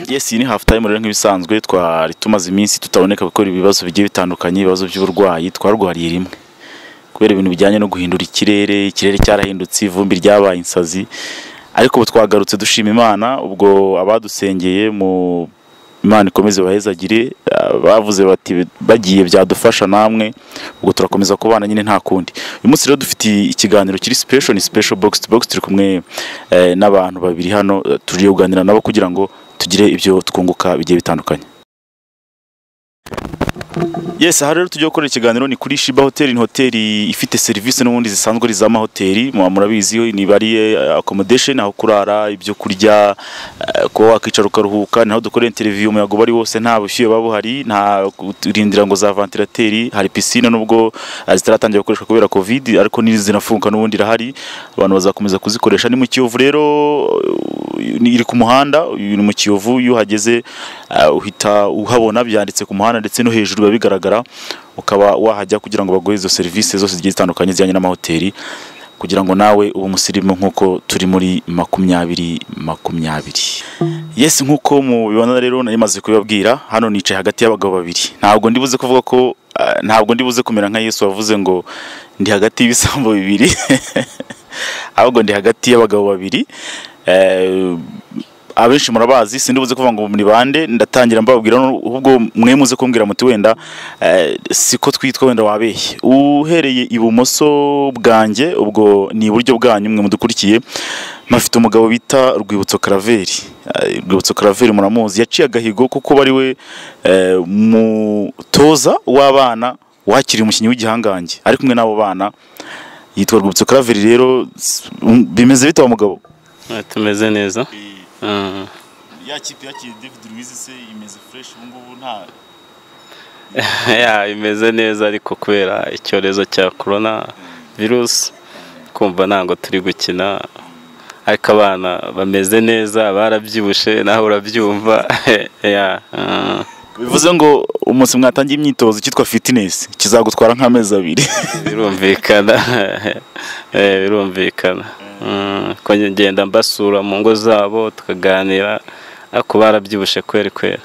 yes iyi ni half time rero nk'ibisanzwe twari tumaze iminsi tutaboneka gukora ibibazo bigiye bitandukanye ibibazo by'uburwayi twarwariye rimwe kubera ibintu bijyanye no guhindura ikirere ikirere cyarahindutse ivumbi ryabaye insazi ariko ubu twagarutse dushima imana ubwo abadusengeye mu imana ikomeze bahezagire ah, bavuze bati bagiye byadufasha namwe ubwo turakomeza kubana nyine nta kundi uyu munsi rero dufite ikiganiro kiri special ni special box to box turi kumwe eh, n'abantu babiri hano eh, tugiye kuganira nabo kugira ngo tugire ibyo twunguka bigiye bitandukanye Yes, aha rero tugiye gukora ikiganiro ni kuri Shiba Hotel, ni hoteli ifite serivisi n'ubundi zisanzwe ari iz'amahoteli, muba murabizi ni bari accommodation, aho kurara, ibyo kurya, eh, kuba wakwicara ukaruhuka, naho dukorera interview umuyaga uba ari wose, nta bushyuhe buba buhari, nta kurindira ngo za ventilateri, hari pisine nubwo eh, zitaratangira gukoreshwa kubera covid, ariko ni zinafunguka n'ubundi irahari, abantu bazakomeza kuzikoresha. Ni mu Kiyovu rero eh, ni- iri ku muhanda, ni mu Kiyovu, iyo uhageze eh, uhita uhabona byanditse ku muhanda ndetse no hejuru biba bigaragara ukaba wahajya kugira ngo baguhe izo serivisi zose zigiye zitandukanye zijyanye n'amahoteli kugira ngo nawe ube umusirimu nk'uko turi muri makumyabiri makumyabiri yesi nk'uko mubibona rero nari maze kubibabwira hano nicaye hagati y'abagabo babiri ntabwo ndi buze kuvuga ko eh, ntabwo ndi buze kumera nka yesu wavuze ngo ndi hagati y'ibisambo bibiri ahubwo ndi hagati y'abagabo babiri eh, abenshi murabazi sindibuze kuvuga ngo muri bande ndatangira mbabwira ahubwo mwe muze kumbwira muti wenda eh, siko twitwa wenda wabeshye uhereye ibumoso bwanjye ubwo ni iburyo bwanyu mwe mudukurikiye mpafite umugabo bita Rwibutso Karaveri Eh, Rwibutso Karaveri muramuzi yaciye agahigo kuko bari we eh, mutoza w'abana wakiriye umukinnyi w'igihangange ari kumwe n'abo bana yitwa Rwibutso Karaveri rero s- m- bimeze bite wa mugabo Ah, tumeze neza Ah. ya kipe yakiriye David Luiz se imeze fresh ubu ngubu nta Ya, imeze neza ariko kubera icyorezo cya korona virusi kumva ntabwo turi gukina ariko abana bameze neza barabyibushe nawe urabyumva Ya, ah. bivuze ngo umunsi mwatangiye imyitozo cyitwa fitness kizagutwara nk'amezi abiri birumvikana Eh, birumvikana Mm, ko ngenda mbasura mu ngo zabo tukaganira ariko barabyibushe kweri kweri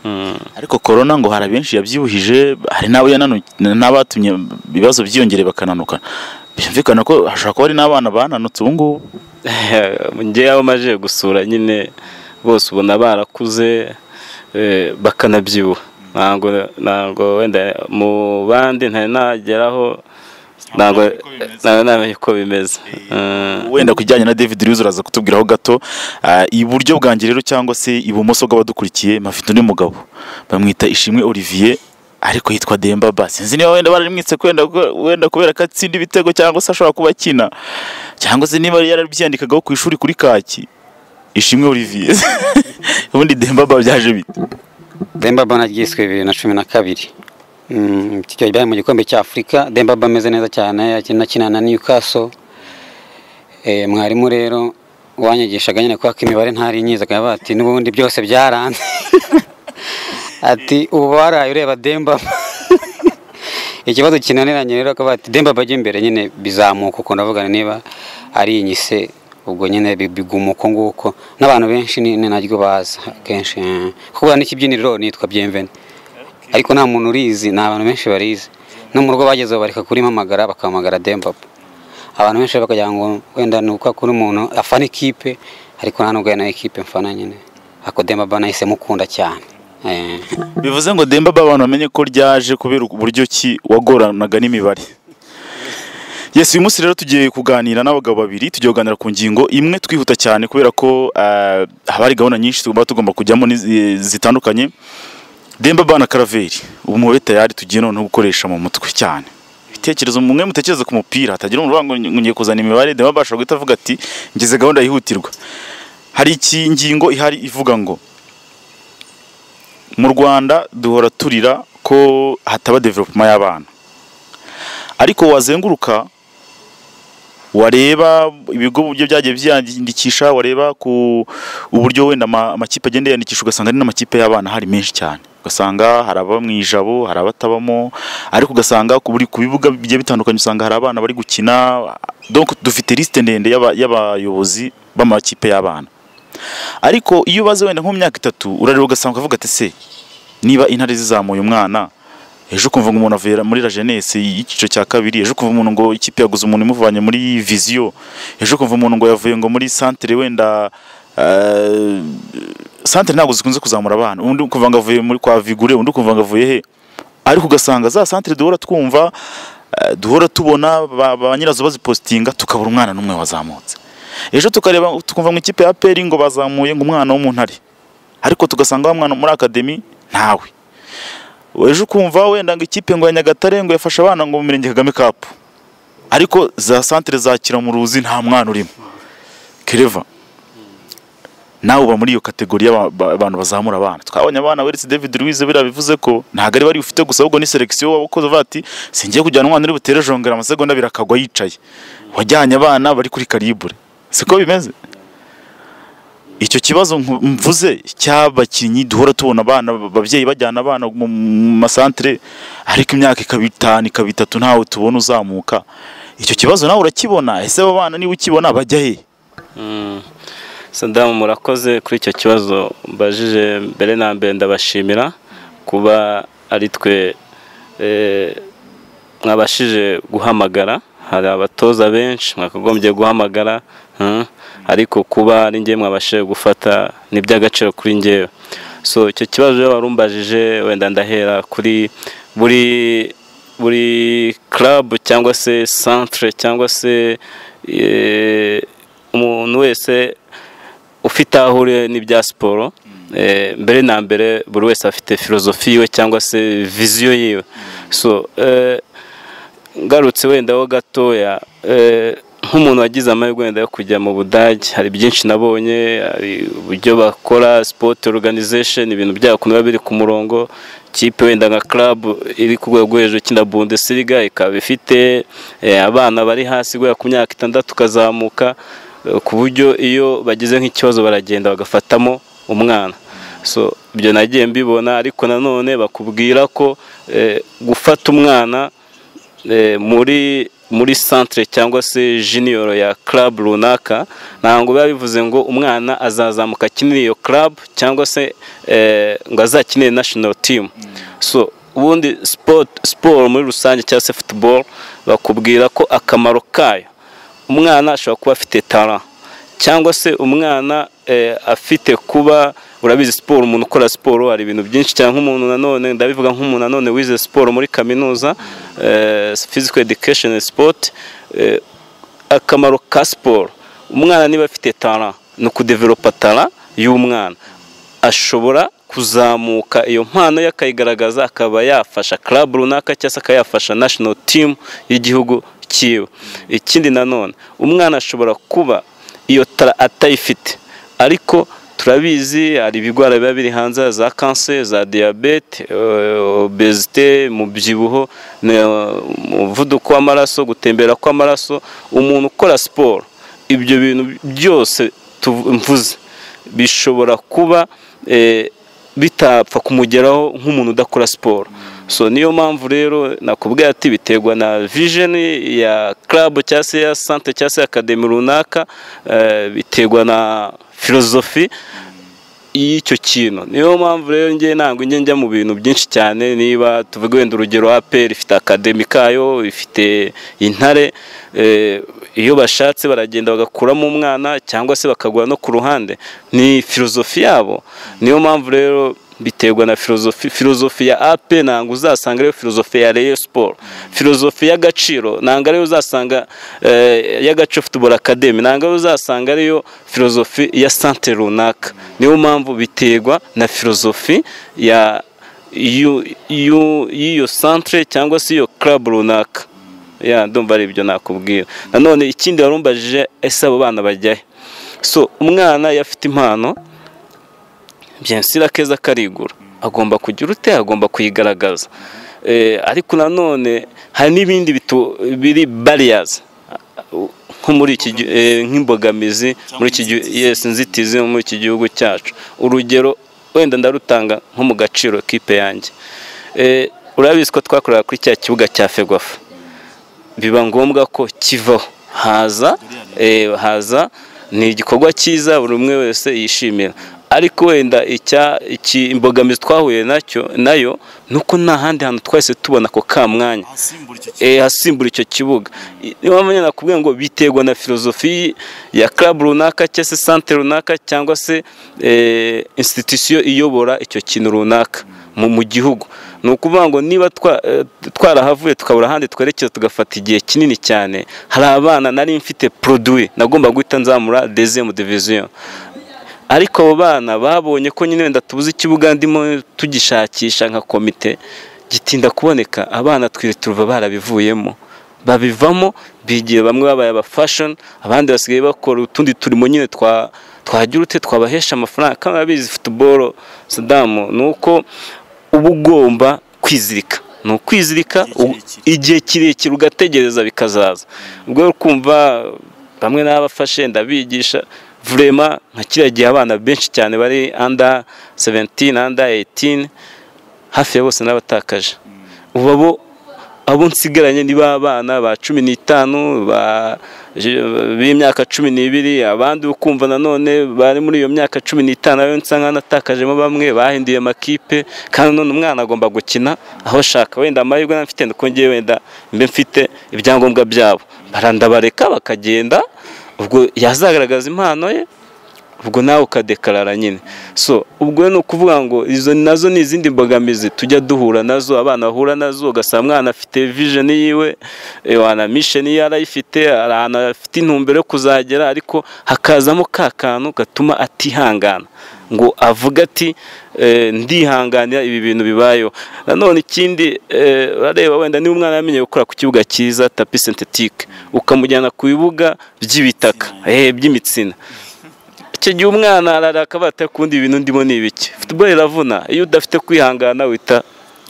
Mm. ariko corona ngo hari abenshi yabyibuhije hari n'abo yananu- n'abatumye ibibazo byiyongere bakananuka byumvikana ko hashobora kuba hari n'abana bananutse ubu ngubu ngewe aho maje gusura nyine bose ubona barakuze eh, bakanabyibuha ntabwo ntabwo wenda mu bandi ntari nageraho ntabwo nawe namenye uko bimeze Eh, wenda ku bijyanye na David Luiz uraza kutubwiraho gato Ah, iburyo bwanjye rero cyangwa se ibumoso bw'abadukurikiye mpafite undi mugabo bamwita Ishimwe Olivier ariko yitwa Demba Ba sinzi niba wenda bararimwitse kwenda wenda kubera ko atsinda ibitego cyangwa se ashobora kuba akina cyangwa se niba yarabyandikagaho ku ishuri kuri kaki Ishimwe Olivier ubundi Demba Ba byaje bite Dembaba naryiswe bibiri na cumi na kabiri Mm, iki gihe bari mu gikombe cya afurika Dembaba ameze neza cyane akina akina na newcastle Eh, mwarimu rero wanyigishaga nyine kubera ko imibare ntari nyizaga bati n'ubundi byose byaranze ati ubu waraye ureba Dembaba ikibazo kinaniranye rero akaba ati Dembaba ajya imbere nyine bizamuka uko ndavuga niba ari inyise ubwo nyine bi- biguma uko nguko n'abantu benshi ni ni naryo baza kenshi eh. kuko n'ikibyiniriro nitwa Bienvenue ariko nta muntu urizi ni abantu benshi barizi no mu rugo bageze bareka kurimamagara bakahamagara Dembaba abantu benshi bakagira ngo wenda ni uko akora umuntu afana ikipe ariko nta nubwo ari nayo ikipe mfana nyine ako Dembaba nahise mukunda cyane Eh. bivuze ngo Demba Ba abantu bamenye ko ryaje kubera uburyo ki wagoranaga n'imibare Yes, uyu munsi rero tugiye kuganira n'abagabo babiri tugiye kuganira ku ngingo imwe twihuta cyane kubera ko eh, haba hari gahunda nyinshi tugomba tugomba kujyamo n'izi- zitandukanye Demba Ba na Karaveri ubu mube tayari tugiye noneho gukoresha mu mutwe cyane ibitekerezo mwe mutekereza ku mupira hatagira umuntu uvuga ngo ngiye kuzana imibare Demba Ba ashobora guhita avuga ati ngize gahunda yihutirwa hari iki ngingo ihari ivuga ngo mu rwanda duhora turira ko hataba development y'abana ariko wazenguruka wareba ibigo uburyo byagiye byiyandikisha wareba ku uburyo wenda ama- amakipe agenda yiyandikisha ugasanga ari n'amakipe y'abana hari menshi cyane ugasanga hari ababa mu ijabo hari abatabamo ariko ugasanga ku buri- ku bibuga bigiye bitandukanye usanga hari abana bari gukina donc dufite liste ndende y'aba- y'abayobozi b'amakipe y'abana ariko iyo ubaze wenda nko mu myaka itatu urareba ugasanga ukavuga ati se niba intare zizamuye umwana ejo ukumva ngo umuntu avuye muri la jeunesse y'icyiciro cya kabiri ejo ukumva umuntu ngo ikipe yaguze umuntu imuvanye muri viziyo ejo ukumva umuntu ngo yavuye ngo muri centre wenda eh, centre ntabwo zikunze kuzamura abana undi ukumva ngo avuye muri kwa vigure undi ukumva ngo avuye he ariko ugasanga za centre duhora twumva eh, duhora tubona ba, ba nyirazo bazipositinga tukabura umwana n'umwe wazamutse ejo tukareba tukumva ngo ikipe ya peri ngo bazamuye ngo umwana w'umuntare ariko tugasanga wa mwana muri akademi ntawe ejo ukumva wenda ngo ikipe ngo ya nyagatare ngo yafashe abana ngo mu mirenge kagame kapu ariko za santire za kiramuruzi nta mwana urimo kereva nawe uba muri iyo kategori y'aba- ba- abantu bazamura abana twabonye abana weretse david louise biriya bivuze ko ntabwo ari bari ufite gusa ahubwo ni selekisiyo wabukoze uvuga ati singiye kujyana umwana uri butere jongera amasegonda abiri akagwa yicaye wajyanye abana bari kuri karibure siko bimeze icyo kibazo nku- mvuze cy'abakinnyi duhora tubona abana ababyeyi bajyana abana mu mu masantere ariko imyaka ikaba itanu ikaba itatu ntawe tubona uzamuka icyo kibazo nawe urakibona ese abo bana niba ukibona bajya he Mm. Sadamu murakoze kuri icyo kibazo mbajije mbere na mbere ndabashimira kuba ari twe eh, mwabashije guhamagara hari abatoza benshi mwakagombye guhamagara mm. ariko kuba ari njye mwabashije gufata ni iby'agaciro kuri njyewe so icyo kibazo rero warumbajije wenda ndahera kuri buri buri club cyangwa se centre cyangwa se eh, umuntu wese ufite aho uri n'ibya siporo eh, mbere na mbere buri wese afite filozofi yiwe cyangwa se viziyo yiwe so eh, ngarutse wenda ho gatoya eh, nk'umuntu wagize amahirwe wenda yo kujya mu budage hari byinshi nabonye hari uburyo bakora sport organization ibintu byabo ukuntu biba biri ku murongo kipe wenda nka club iri ku rwego hejuru ikina bundesliga ikaba ifite eh, abana bari hasi guhera ku myaka itandatu ukazamuka eh, ku buryo iyo bagize nk'ikibazo baragenda bagafatamo umwana so ibyo nagiye mbibona ariko nanone bakubwira ko eh, gufata umwana eh, muri muri centre cyangwa se junior ya club runaka ntabwo biba bivuze ngo umwana azazamuka akinire iyo club cyangwa se eh, ngo azakinire national team so ubundi sport sport muri rusange cyangwa se football bakubwira ko akamaro kayo umwana ashobora kuba afite talent cyangwa se umwana eh, afite kuba urabizi siporo umuntu ukora siporo hari ibintu byinshi cyane nk'umuntu nanone ndabivuga nk'umuntu nanone wize siporo muri kaminuza eh, physical education and sport eh, akamaro ka siporo umwana niba afite talent ni ukudevelopa talent y'umwana ashobora kuzamuka iyo mpano ye akayigaragaza akaba yafasha club runaka cyangwa se akaba yafasha national team y'igihugu cyiwe ikindi nanone umwana ashobora kuba iyo tara atayifite ariko turabizi hari ibigwara biba biri hanze za kanseri za diyabete eh, obezite umubyibuho ne- umuvuduko w'amaraso gutembera kw'amaraso umuntu ukora siporo ibyo bintu byose tuvu- mvuze bishobora kuba eh, bitapfa kumugeraho nk'umuntu udakora siporo so niyo mpamvu rero nakubwiye ati biterwa na vision ya club cyangwa se ya centre cyangwa se akademi runaka eh, biterwa na filozofi y'icyo kintu niyo mpamvu rero njye ntabwo njye njya mu bintu byinshi cyane niba tuvuga wenda urugero aperi ifite akademi kayo ifite intare eh, iyo bashatse baragenda bagakuramo umwana cyangwa se bakagura no ku ruhande ni filozofi yabo niyo mpamvu rero biterwa na filozofi filozofi ya AP ntabwo uzasanga ariyo filozofi ya Rayon Sport filozofi y'agaciro ntabwo ariyo uzasanga eh, y'agaco Football Academy ntabwo ariyo uzasanga ariyo filozofi ya sante runaka niyo mpamvu biterwa na filozofi ya y'u- y'u- y'iyo centre cyangwa se iyo club runaka ya ndumva ari ibyo nakubwira nanone ikindi warumbajije ese abo bana bajyahe so umwana iyo afite impano byensira keza karigura agomba kugira ute agomba kuyigaragaza Eh, ariko nanone hari n'ibindi bitu- biri barriers nko muri iki gi- eh, nk'imbogamizi muri iki gihu- yes inzitizi zo muri iki gihugu cyacu urugero wenda ndarutanga nko mu gaciro kipe yanjye Eh, urabizi ko twakorera kuri cya kibuga cya fegwafa biba ngombwa ko kivaho haza eh, haza ni igikorwa cyiza buri umwe wese yishimira ariko wenda icya iki imbogamizi twahuye nacyo nayo ni uko nta handi hantu twahise tubona ako kamwanya ahasimbura icyo kintu eh, hasimbura icyo kibuga niyo mpamvu nakubwiye ngo biterwa na filozofi ya club runaka cyangwa se sante runaka cyangwa se eh, institution iyobora icyo kintu runaka mu mu gihugu ni ukuvuga ngo niba twa- eh, twarahavuye tukabura ahandi twerekeza tugafata igihe kinini cyane hari abana nari mfite produit nagomba guhita nzamura deuxième division ariko abo bana babonye ko nyine wenda tubuze ikibuga ndimo tugishakisha nka komite gitinda kuboneka abana twirituruva barabivuyemo babivamo bigira bamwe babaye aba fashion abandi basigaye bakora utundi turimo nyine twa twagira ute twabahesha amafaranga kandi abizi football sadamu ni uko uba ugomba kwizirika ni ukwizirika Igihe kirekire. igihe kirekire ugategereza bikazaza ubwo rero kumva bamwe n'abafashe ndabigisha vurema nka kiriya gihe abana benshi cyane bari under 17 under 18 hafi ya bose n'abatakaje ubu abo abo nsigaranye ni ba bana ba cumi n'itanu ba- b'imyaka cumi n'ibiri abandi ukumva nanone bari muri iyo myaka cumi n'itanu ayo nsanga natatakajemo bamwe bahinduye amakipe kandi none umwana agomba gukina aho ashaka wenda amahirwe nari mfite nuko ngewe wenda mbe mfite ibyangombwa byabo barandabareka bakagenda ubwo yazagaragaza impano ye ubwo nawe ukadekarara nyine so ubwo ni ukuvuga ngo izo nazo ni izindi mbogamizi tujya duhura nazo abana bahura nazo ugasanga umwana afite vision yiwe eh, wana mission ye arayifite hari ahantu afite intumbero yo kuzagera ariko hakazamo ka kantu gatuma atihangana ngo avuga ati eh, ndihanganira ibi bintu bibayeho nanone ikindi eh, urareba wenda niba umwana yamenye gukora ku kibuga cyiza tapi sentetike ukamujyana ku bibuga by'ibitaka eh, by'imitsina icyo gihe umwana araraka bata kundi ibintu ndimo ni ibiki football iravuna iyo udafite kwihangana wita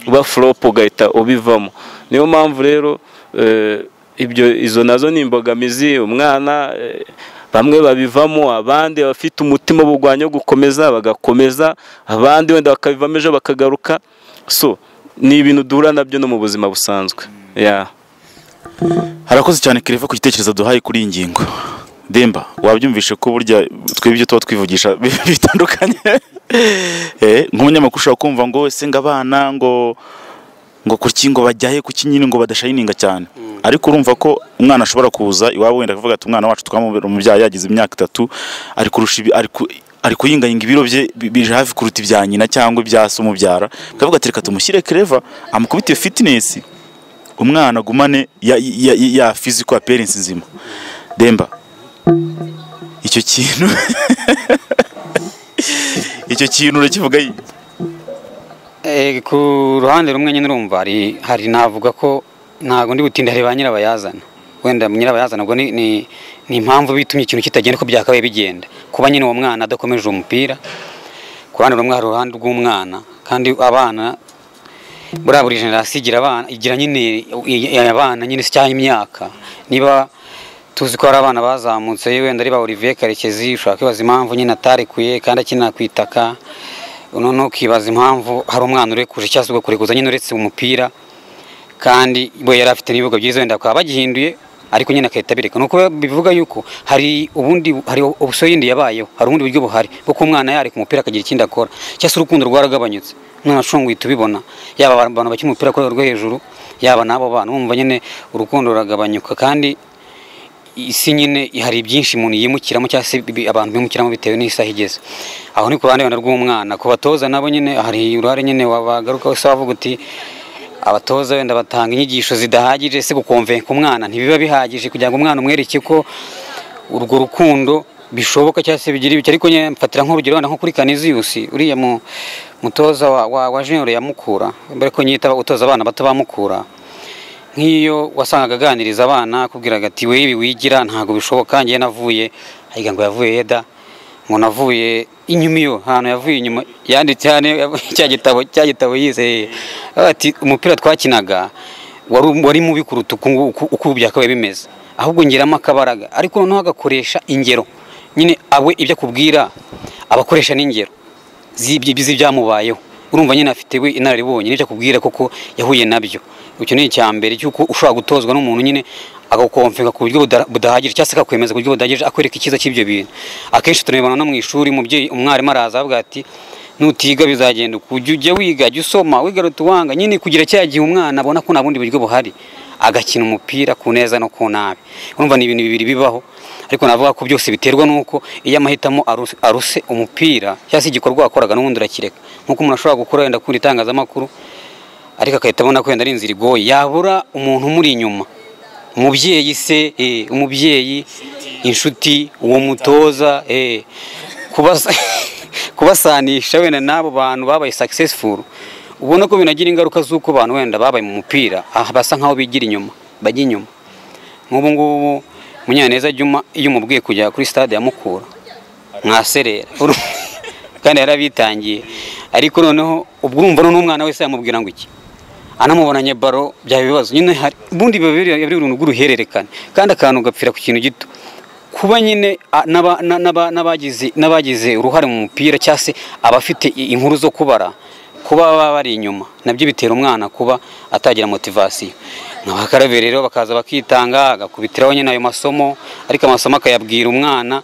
uba flop ugahita ubivamo niyo mpamvu rero eh, ibyo izo nazo ni imbogamizi umwana eh, bamwe babivamo abandi abafite umutima w'ubugwanyi wo gukomeza bagakomeza abandi wenda bakabivamo ejo bakagaruka so ni ibintu duhura nabyo no mu buzima busanzwe yeah. harakoze cyane kereva ku gitekerezo duhaye kuri iyi ngingo demba wabyumvishe ko burya twebwe ibyo tuba twivugisha bitandukanye Eh, nk'umunyamakuru ushobora kumva ngo ese ngo abana ngo ngo kuki ngo bajyahe kuki nyine ngo badashayininga cyane ariko urumva ko umwana ashobora kuza iwabo wenda akavuga ati umwana wacu twamubera umubyeyi yagize imyaka itatu ari kurusha ibi- ari ku- ari kuyinganyinga ibiro bye bi- bije hafi kuruta ibya nyina cyangwa ibya se umubyara akavuga ati reka tumushyire kereva amukubite fitinesi umwana agumane ya, ya, ya, ya physical appearance nzima demba icyo kintu icyo kintu urakivuga yi- Eh, ku ruhande rumwe nyine urumva hari hari navuga ko ntabwo ndi butinde hari ba nyirabayazana wenda nyirabayazana ubwo ni, ni, ni impamvu bitumye ikintu kitagenda uko byakabaye bigenda kuba nyine uwo mwana adakomeje umupira ku ruhande rumwe hari uruhande rw'umwana kandi abana buriya buri generasiyo igira abana igira nyine i- i- abana nyine se cyangwa imyaka niba tuzi ko hari abana bazamutse wenda ari ba Olivier Karekezi ushobora kwibaza impamvu nyine atarekuye kandi akina ku itaka noneho ukibaza impamvu hari umwana urekuje cyangwa se ugakurekuza nyine uretse umupira kandi we yari afite n'ibibuga byiza wenda bakaba bagihinduye ariko nyine agahita abireka ni uko bivuga yuko hari ubundi hari ubusoyindi yabayeho hari ubundi buryo buhari bwo kuba umwana yareka umupira akagira ikindi akora cyangwa se urukundo rwaragabanyutse umwana ashunguye tubibona yaba abantu bakina umupira kuri rwo hejuru yaba n'abo bana wumva nyine urukundo ruragabanyuka kandi isi nyine hari byinshi umuntu yimukiramo cyangwa se bi- abantu bimukiramo bitewe n'isaha igeze aho ni ku ruhande wenda rw'umwana ku batoza nabo nyine hari uruhare nyine wabagarukaho se wavuga uti abatoza wenda batanga inyigisho zidahagije se gukomvenka umwana ntibiba bihagije kugira ngo umwana umwereke ko urwo rukundo bishoboka cyangwa se bigira ibiki ariko nyine mfatira nk'urugero wenda nko kuri kaniziyusi uriya mu- mutoza wa, wa, wa junior ya mukura mbere ko nyita utoza abana bato ba mukura nk'iyo wasangaga aganiriza abana akubwiraga ati we ibi wigira ntabwo bishoboka ngewe navuye ayiga ngo yavuye yeda ngo navuye inyuma iyo ahantu yavuye inyuma yanditse hano cya gitabo cya gitabo yize Avuga ati umupira twakinaga wari wari mubi kuruta uku nguku- uko ubu byakabaye bimeze ahubwo ngeramo akabaraga ariko noneho agakoresha ingero nyine awe ibyo akubwira abakoresha n'ingero z'ibyo z'ibyamubayeho urumva nyine afite we inararibonye n'icyo akubwira koko yahuye nabyo icyo ni icya mbere cy'uko ushobora gutozwa n'umuntu nyine agakomfeka ku buryo buda- budahagije cyangwa se akakwemeza ku buryo budahagije akwereka icyiza cy'ibyo bintu akenshi tunabibona no mu ishuri umubyeyi umwarimu araza avuga ati nutiga bizagenda uku jya ujya wiga jya usoma wigaruta uwanga nyine kugira cya gihe umwana abona ko nta bundi buryo buhari agakina umupira ku neza no ku nabi urumva ni ibintu bibiri bibaho ariko navuga ko byose biterwa n'uko iyo amahitamo aru- aruse umupira cyangwa se igikorwa wakoraga n'ubundi urakireka nk'uko umuntu ashobora gukora wenda kuri itangazamakuru ariko agahita abona ko wenda ari inzira igoye yabura umuntu umuri inyuma umubyeyi se eh, umubyeyi inshuti uwo mutoza eh, kubasa- kubasanisha wenda n'abo bantu babaye successful ubona ko binagira ingaruka z'uko abantu wenda babaye mu mupira aha basa nk'aho bigira inyuma bajya inyuma nk'ubu ngubu munyaneza juma iyo umubwiye kujya kuri stade ya mukura mwaserera Uru- kandi yarabitangiye ariko noneho ubwo urumva noneho umwana wese yamubwira ngo iki anamubonanye baro byaba ibibazo nyine hari ubundi biba biri biri uruntu rw'uruhererekane kandi akantu gapfira ku kintu gito kuba nyine a- n'aba- na- n'aba- n'abagize n'abagize uruhare mu mupira cyangwa se abafite i- inkuru zo kubara kuba baba bari inyuma nabyo bitera umwana kuba atagira motivasiyo nk'abakarabe rero bakaza bakitanga agakubitiraho nyine ayo masomo ariko amasomo akayabwira umwana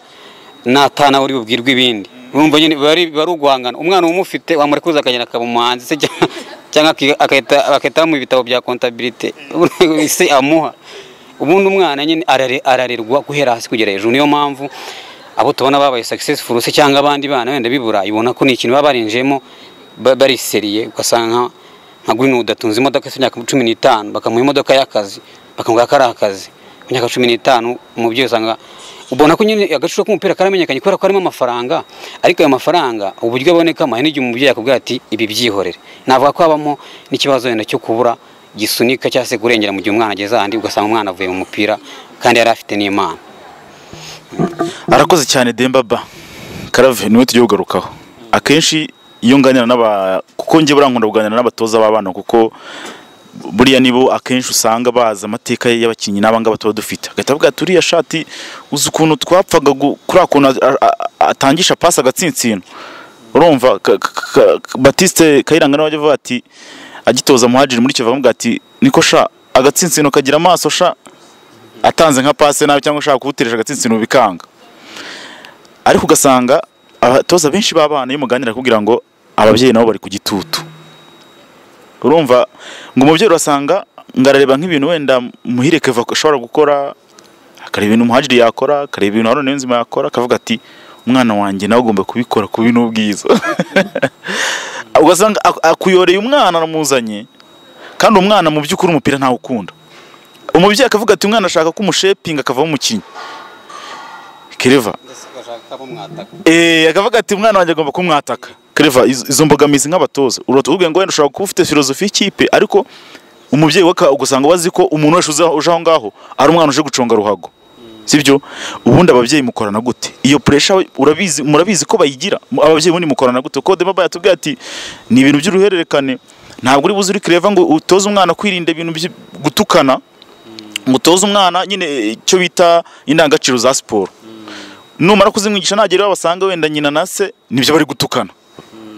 natana uri bubwirwe ibindi urumva nyine biba ari biba ari uguhangana umwana umufite wamurekuza akagenda akaba umuhanzi se cyangwa- cyangwa aki- agahita agahita mu bitabo bya kontabilite se amuha ubundi umwana nyine arare- ararerwa guhera hasi kugera hejuru niyo mpamvu abo tubona babaye successful se cyangwa abandi bana wenda bibura ibona ko ni ikintu baba barinjiyemo ba- bariseriye ugasanga nka- nka Greenwood atunze imodoka ifite imyaka cumi n'itanu bakamuha imodoka y'akazi bakamubwira ko ari akazi ku myaka cumi n'itanu umubyeyi usanga ubona ko nyine agaciro k'umupira karamenyekanye kubera ko harimo amafaranga ariko ayo mafaranga uburyo abonekamo hari n'igihe umubyeyi akubwira ati ibi byihorere navuga ko habamo n'ikibazo wenda cyo kubura gisunika cyangwa se kurengera mu gihe umwana ageze ahandi ugasanga umwana avuye mu mupira kandi yari afite n'imana arakoze cyane dembaba karave niwe tujya kugarukaho akenshi iyo nganira n'aba kuko njye buriya nkunda kuganira n'abatoza b'abana kuko buriya nibo akenshi usanga bazi amateka y'abakinnyi n'aba ngaba tuba dufite agahita avuga ati uriya shati uzi ukuntu twapfaga gu- kuriya kuntu a- a- atangisha pasi agatsinsino urumva Ka- ka- ka- batiste kayiranga nawe ajya avuga ati agitoza muhajiri muri kivu avuga ati niko sha agatsinsino kagira amaso sha atanze nka pase nabi cyangwa ashaka kuwuteresha agatsinsino bikanga ariko ugasanga abatoza benshi b'abana iyo muganira kugira ngo ababyeyi nabo bari ku gitutu urumva ngo umubyeyi urasanga ngo arareba nk'ibintu wenda muhire keva ashobora gukora akareba ibintu muhajiri yakora akareba ibintu haruna niyonzima yakora akavuga ati umwana wanjye nawe agomba kubikora kubi n'ubwiza ugasanga ak- akuyoreye umwana aramuzanye kandi umwana mu by'ukuri umupira ntawukunda umubyeyi akavuga ati umwana ashaka ko umushepinga akavamo umukinnyi kereva Eh, akavuga ati umwana wanjye agomba kumwataka kereva izo izo mbogamizi nk'abatoza uratubwiye ngo wenda ushobora kuba ufite filozofi y'ikipe ariko umubyeyi waka ugasanga wazi ko umuntu wese uza- uje aho ngaho ari umwana uje guconga ruhago sibyo ubundi ababyeyi mukorana gute iyo puresha urabizi murabizi ko bayigira Mu- ababyeyi ubundi mukorana gute kuko debaba yatubwiye ati ni ibintu by'uruhererekane ntabwo uri buze uri kereva ngo utoze umwana kwirinda ibintu byo gutukana ngo utoze umwana nyine eh, icyo bita indangagaciro za siporo numara kuzimwigisha nagera iwe basanga wenda nyina na se nibyo bari gutukana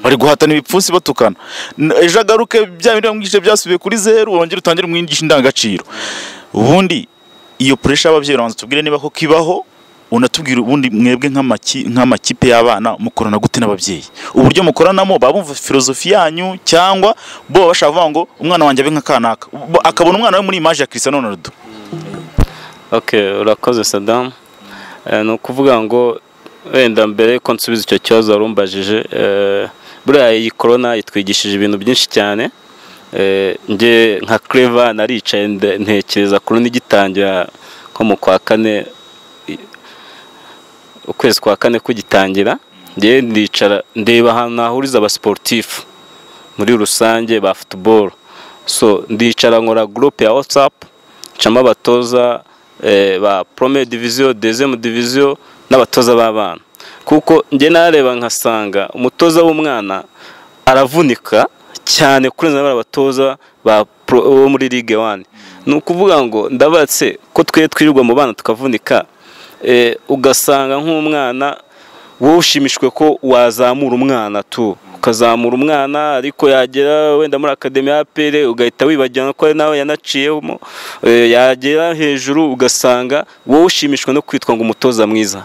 bari guhatana ibipfunsi batukana N- ejo agaruke bya bindi wamwigishije byasubiye kuri zeru wongere utangire umwigisha indangagaciro ubundi iyo puresha y'ababyeyi urabanza tubwire niba ko kibaho unatubwire ubundi mwebwe nk'amaki- nk'amakipe y'abana mukorana gute n'ababyeyi uburyo mukoranamo baba bumva filozofi yanyu cyangwa bo baba bashaka kuvuga ngo umwana wanjye abe nka kanaka Bo- akabona umwana we muri imaje ya Cristiano Ronaldo Okay, urakoze Saddam. Eh, ni ukuvuga ngo wenda mbere yuko nsubiza icyo kibazo warumbajije eh, buriya iyi corona yitwigishije ibintu byinshi cyane Eh, njye nka Clever naricaye nde- ntekereza corona igitangira nko mu kwa kane i- ukwezi kwa kane kugitangira njye ndicara ndeba ahantu nahuriza abasiporutifu muri rusange ba futuboro so ndicara nkora gurupe ya watsapu ncamo abatoza eh, ba prome diviziyo dezemu diviziyo n'abatoza b'abana kuko njye nareba nkasanga umutoza w'umwana aravunika cyane kurenza bariya batoza ba pro- bo muri ligue wani ni ukuvuga ngo ndabatse ko twe twirirwa mu bana tukavunika eh, ugasanga nk'umwana wowe ushimishwe ko wazamura umwana tu ukazamura umwana ariko yagera wenda muri akademi ya APR ugahita wibagirana ko ari nawe yanaciyemo eh, yagera hejuru ugasanga wowe ushimishwa no kwitwa ngo umutoza mwiza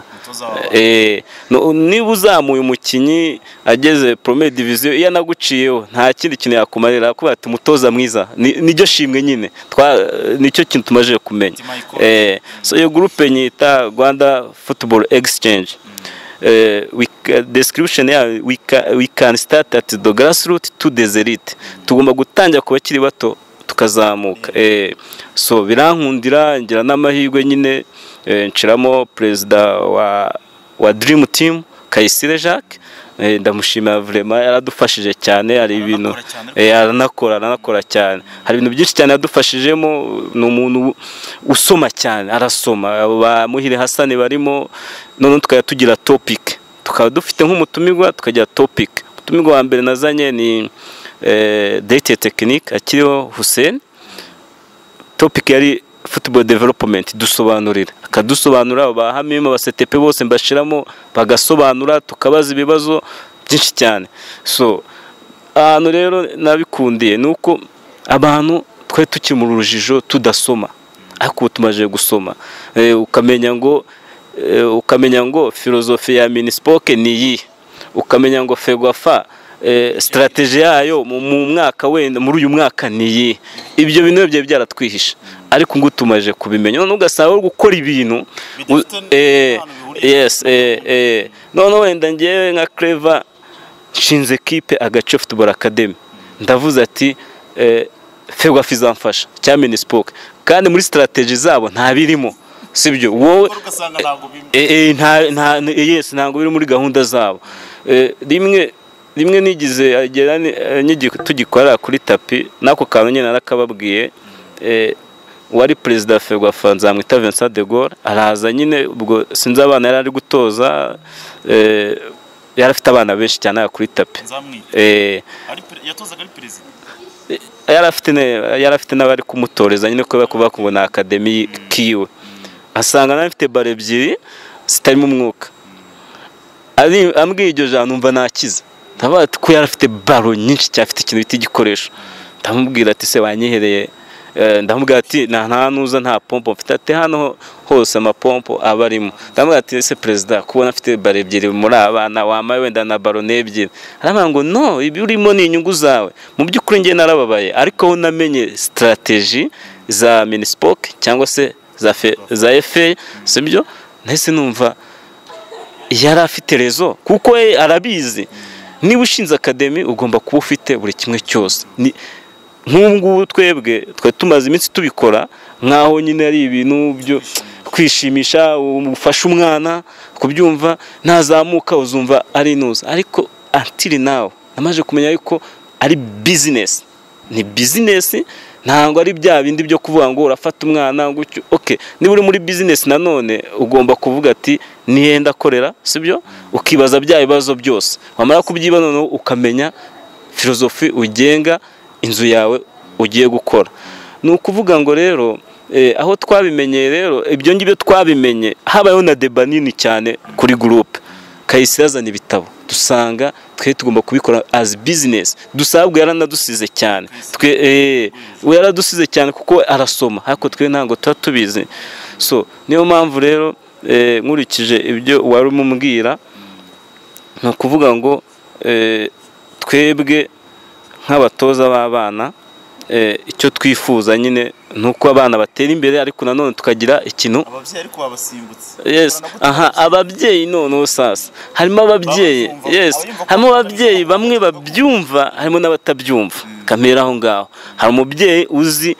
Eh, no- niba uzamuye umukinnyi ageze premier division iyo anaguciyeho nta kindi kintu yakumarira kuba ati umutoza mwiza Ni- niryo shimwe nyine Twa- nicyo kintu tumaze kumenya eh, so iyo groupe nyita Rwanda Football Exchange eh, we, ca- description yayo we, ca- we can start at the grassroots to the elite tugomba gutangira ku bakiri bato tukazamuka eh, so birankundira ngira n'amahirwe nyine eh, nshiramo perezida wa wa dream team Kayisire Jacques eh, ndamushimira vraiment yaradufashije cyane hari ibintu Aranakora cyane eh, aranakora aranakora cyane hari ibintu byinshi cyane yadufashijemo ni umuntu usoma cyane arasoma abo ba Muhire Hasani barimo noneho tukajya tugira topic tukaba dufite nk'umutumirwa tukagira topic umutumirwa wa mbere nazanye ni eh, date technique akiriho Hussein topic yari football development dusobanurira akadusobanurira abahamyemo abasetepe bose mbashiramo bagasobanura tukabaza ibibazo byinshi cyane so ahantu rero nabikundiye ni uko abantu twari tukiri mu rujijo tudasoma ariko ubu tumaze gusoma Eh, ukamenya ngo eh, ukamenya ngo filozofi ya minispoke ni iyi ukamenya ngo fegwafa eh, strategy yayo mu mu mwaka wenda muri uyu mwaka ni iyi ibyo bintu byari byaratwihishe ariko ngo tumaze kubimenya noneho ugasaba uri gukora ibintu Bidafite u- eh, n'ahantu bihuriye. yes eh, eh. noneho wenda ngewe nka clever nshinze kipe agace football academy ndavuze ati eh, fegwa fizamfasha cya minispoke kandi muri strategy zabo nta birimo sibyo wowe ugasanga ntabwo bimwe Eh, eh, nta nta yes ntabwo biri muri gahunda zabo Eh, rimwe rimwe nigize agera ni- eh, nyigi- tugikorera kuri tapi n'ako kantu nyine narakababwiye eh, uwari perezida wa ferwafa nzamwita Vincent de Gaulle araza nyine ubwo sinzi abana yari ari gutoza eh, yari afite abana benshi cyane aha kuri tapi nzamwita Eh, Ari pre- yatozaga ari perezida yari afite ne- yari afite n'abari kumutoreza nyine kubera ko bakubona akademi kiwe asanga nawe afite baro ebyiri zitarimo umwuka Ari- ambwiye iryo jambo numva nakize ndavuga ati ko yari afite baro nyinshi cyane afite ikintu bita igikoresho ndamubwira ati se wanyihereye Eh, ndamubwira ati nta nta nuza nta pompo mfite ati hano ho- hose amapompo aba arimo ndamubwira ati ese perezida kubona afite baro ebyiri muri abana wambaye wenda na baro n'ebyiri arambwira ngo no ibi urimo ni inyungu zawe mu by'ukuri njye narababaye ariko aho namenye sitarateji za minispoke cyangwa se za fe- za efe sibyo nahise numva yari afite rezo kuko we arabizi niba ushinze akademi ugomba kuba ufite buri kimwe cyose Ni- nk'ubu ngubu twebwe twari tumaze iminsi tubikora nk'aho nyine ari ibintu byo kwishimisha ufashe umwana kubyumva nazamuka uzumva ari inuza ariko antiri nawe namaze kumenya yuko ari bizinesi ni bizinesi ntabwo ari bya bindi byo kuvuga ngo urafata umwana gutyo okay niba uri muri bizinesi nanone ugomba kuvuga ati nihe ndakorera sibyo ukibaza bya bibazo byose wamara kubyiba noneho ukamenya filozofi ugenga inzu yawe ugiye gukora ni ukuvuga ngo rero eh, aho twabimenyeye rero ibyo ngibyo twabimenye habayeho na deba nini cyane kuri gurupe kahise yazana ibitabo dusanga twe tugomba kubikora as business dusabwe yaranadusize cyane twe eh, we yaradusize cyane kuko arasoma ariko twe ntabwo tuba tubizi so niyo mpamvu rero eh, nkurikije ibyo wari umumbwira ni ukuvuga ngo eh, twebwe nk'abatoza b'abana eh, icyo twifuza nyine ni uko abana batera imbere ariko nanone tukagira ikintu ababyeyi ariko babasimbutse yes aha ababyeyi noneho sasa harimo ababyeyi Babyumva. yes Abayumva harimo kuko ababyeyi batabishaka. bamwe babyumva harimo n'abatabyumva kamera aho ngaho hari umubyeyi uzi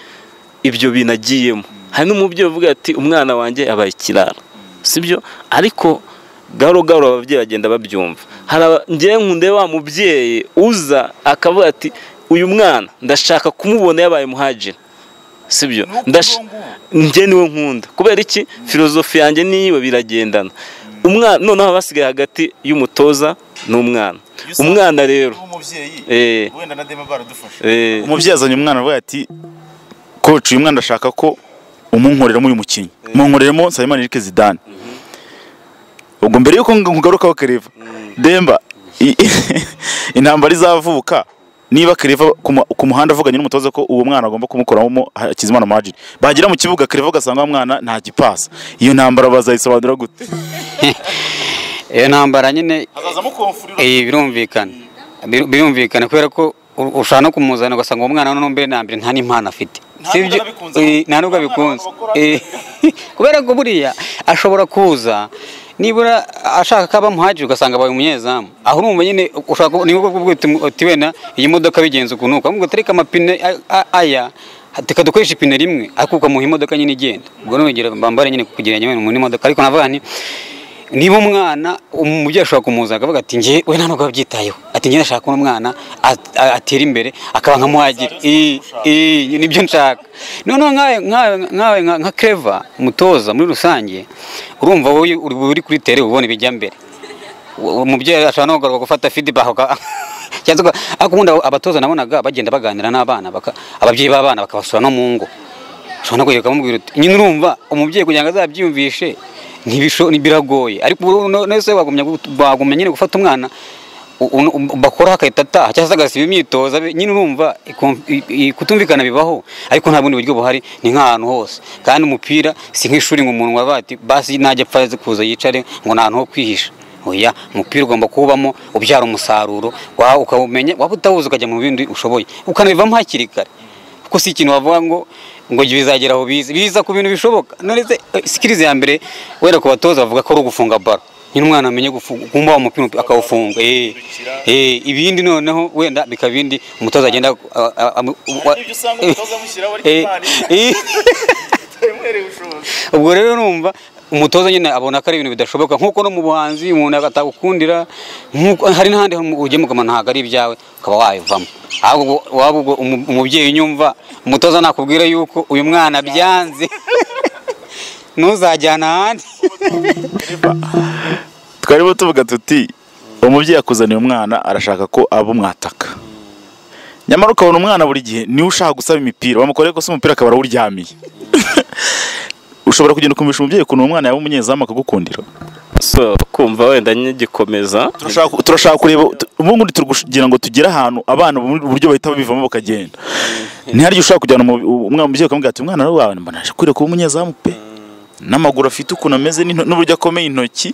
ibyo bintu agiyemo hari n'umubyeyi uvuga ati umwana wanjye abaye ikirara sibyo ariko gahoro gahoro ababyeyi bagenda babyumva hari aba- njyewe nkunde wa mubyeyi uza akavuga ati uyu mwana ndashaka kumubona yabaye muhajira sibyo Nuko Ndash- uwo nguwo. njye niwe nkunda kubera iki filozofi yanjye niyo biragendana umwana noneho haba hasigaye hagati y'umutoza n'umwana Iyo usanga umwana rero nk'umubyeyi Eh. wenda na dema baradufasha eh, umubyeyi azanye umwana aravuga ati koci uyu mwana ashaka ko umunkoreramo uyu mukinnyi munkoreramo Nsabimana Eric Zidane ubwo mbere yuko ng- nkugarukaho Kereva Demba I- intambara izavuka niba Kereva ku mu- ku muhanda avuganye n'umutoza ko uwo mwana agomba kumukoramo Hakizimana Majid bagera mu kibuga Kereva agasanga wa mwana nta gipasa iyo ntambara bazayisobanura gute iyo ntambara nyine azazamo komfurira eh, birumvikana Bir- birumvikana kubera ko u- ushobora no kumuzana ugasanga uwo mwana noneho mbere na mbere nta n'impano afite Nta Si nubwo ibyo- abikunze. eh, nta nubwo Nta mwana abikunze bakora Eh, kubera ko buriya ashobora kuza nibura ashaka ko aba muhajiri ugasanga abaye umunyezamu aho urumva nyine ushaka ku- ni ubwo bwite uti wenda iyi modoka bigenze ukuntu uko ahubwo tereka amapine a- a- aya reka dukoreshe ipine rimwe ariko ukamuha imodoka nyine igenda ubwo n'urugero mbambare nyine kugereranya wenda umuntu n'imodoka ariko navuga nti niba umwana umubyeyi ashobora kumuzana akavuga ati njye we nta nubwo abyitayeho ati njye ndashaka ko umwana at- a- atera imbere akaba nka muhagiri I- i- nibyo nshaka noneho nkawe nkawe nkawe nka- nka kereva mutoza muri rusange urumva wowe uri uri kuri tere uba ubona ibijya mbere U- umubyeyi ashobora no kugaruka gufata feedback uka- cyangwa se uka- ariko ubundi abo- abatoza nabonaga bagenda baganira n'abana baka- ababyeyi b'abana bakabasura no mu ngo ushobora no kugenda ukamubwira uti nyine urumva umubyeyi kugira ngo azabyiyumvishe ntibisho biragoye ariko ubu no- none se wagumya gu- wagumya nyine gufata umwana u- u- u- bakora akahita ataha cyangwa se agasiba imyitozo abe- nyine urumva ikum- i- i- kutumvikana bibaho ariko nta bundi buryo buhari ni nk'ahantu hose kandi umupira si nk'ishuri ngo umuntu wabaye ati basi najya apfa aze kuza yicare ngo ni ahantu ho kwihisha oya umupira ugomba kuwubamo ubyara umusaruro wawe ukawumenya waba utawuzi ukajya mu bindi ushoboye ukanabivamo hakiri kare kuko si ikintu wavuga ngo ngo bizagera aho biza biza ku bintu bishoboka none se eh, sikirizi ya mbere wera ku batoza bavuga ko ari ugufunga baro nyine umwana amenye gufunga kumba wa mupira akawufunga eh eh ibindi noneho wenda bikaba ibindi umutoza agenda ah, ah, amu- wa- amushyiraho eh, eh, ubwo rero numva umutoza nyine abona ko ari ibintu bidashoboka nk'uko no mu buhanzi umuntu atagukundira nk'uko- hari n'ahandi hantu ugemuka umuntu ntabwo ari ibyawe ukaba wayivamo ahubwo ubwo- waba ubwo umu- umubyeyi unyumva umutoza nakubwira yuko uyu mwana byanze ntuzajyana ahandi twarimo tuvuga tuti umubyeyi akuzaniye umwana arashaka ko abo mwataka nyamara ukabona umwana buri gihe niwe ushaka gusaba imipira bamukoreye ko se umupira akaba arawuryamiye ushobora kugenda ukumisha umubyeyi ukuntu uwo mwana yaba umunyezamu akagukundira so kumva wenda nkigikomeza Turashaka- turashaka kureba tu- ubundi turi kugira ngo tugere ahantu abana mu buryo bahita babivamo bakagenda ntihari igihe ushobora kujyana umu- umwana umubyeyi ukamubwira ati umwana wawe mbona aje kwiriye kuba umunyezamu pe n'amaguru afite ukuntu ameze n'into- n'uburyo akomeye intoki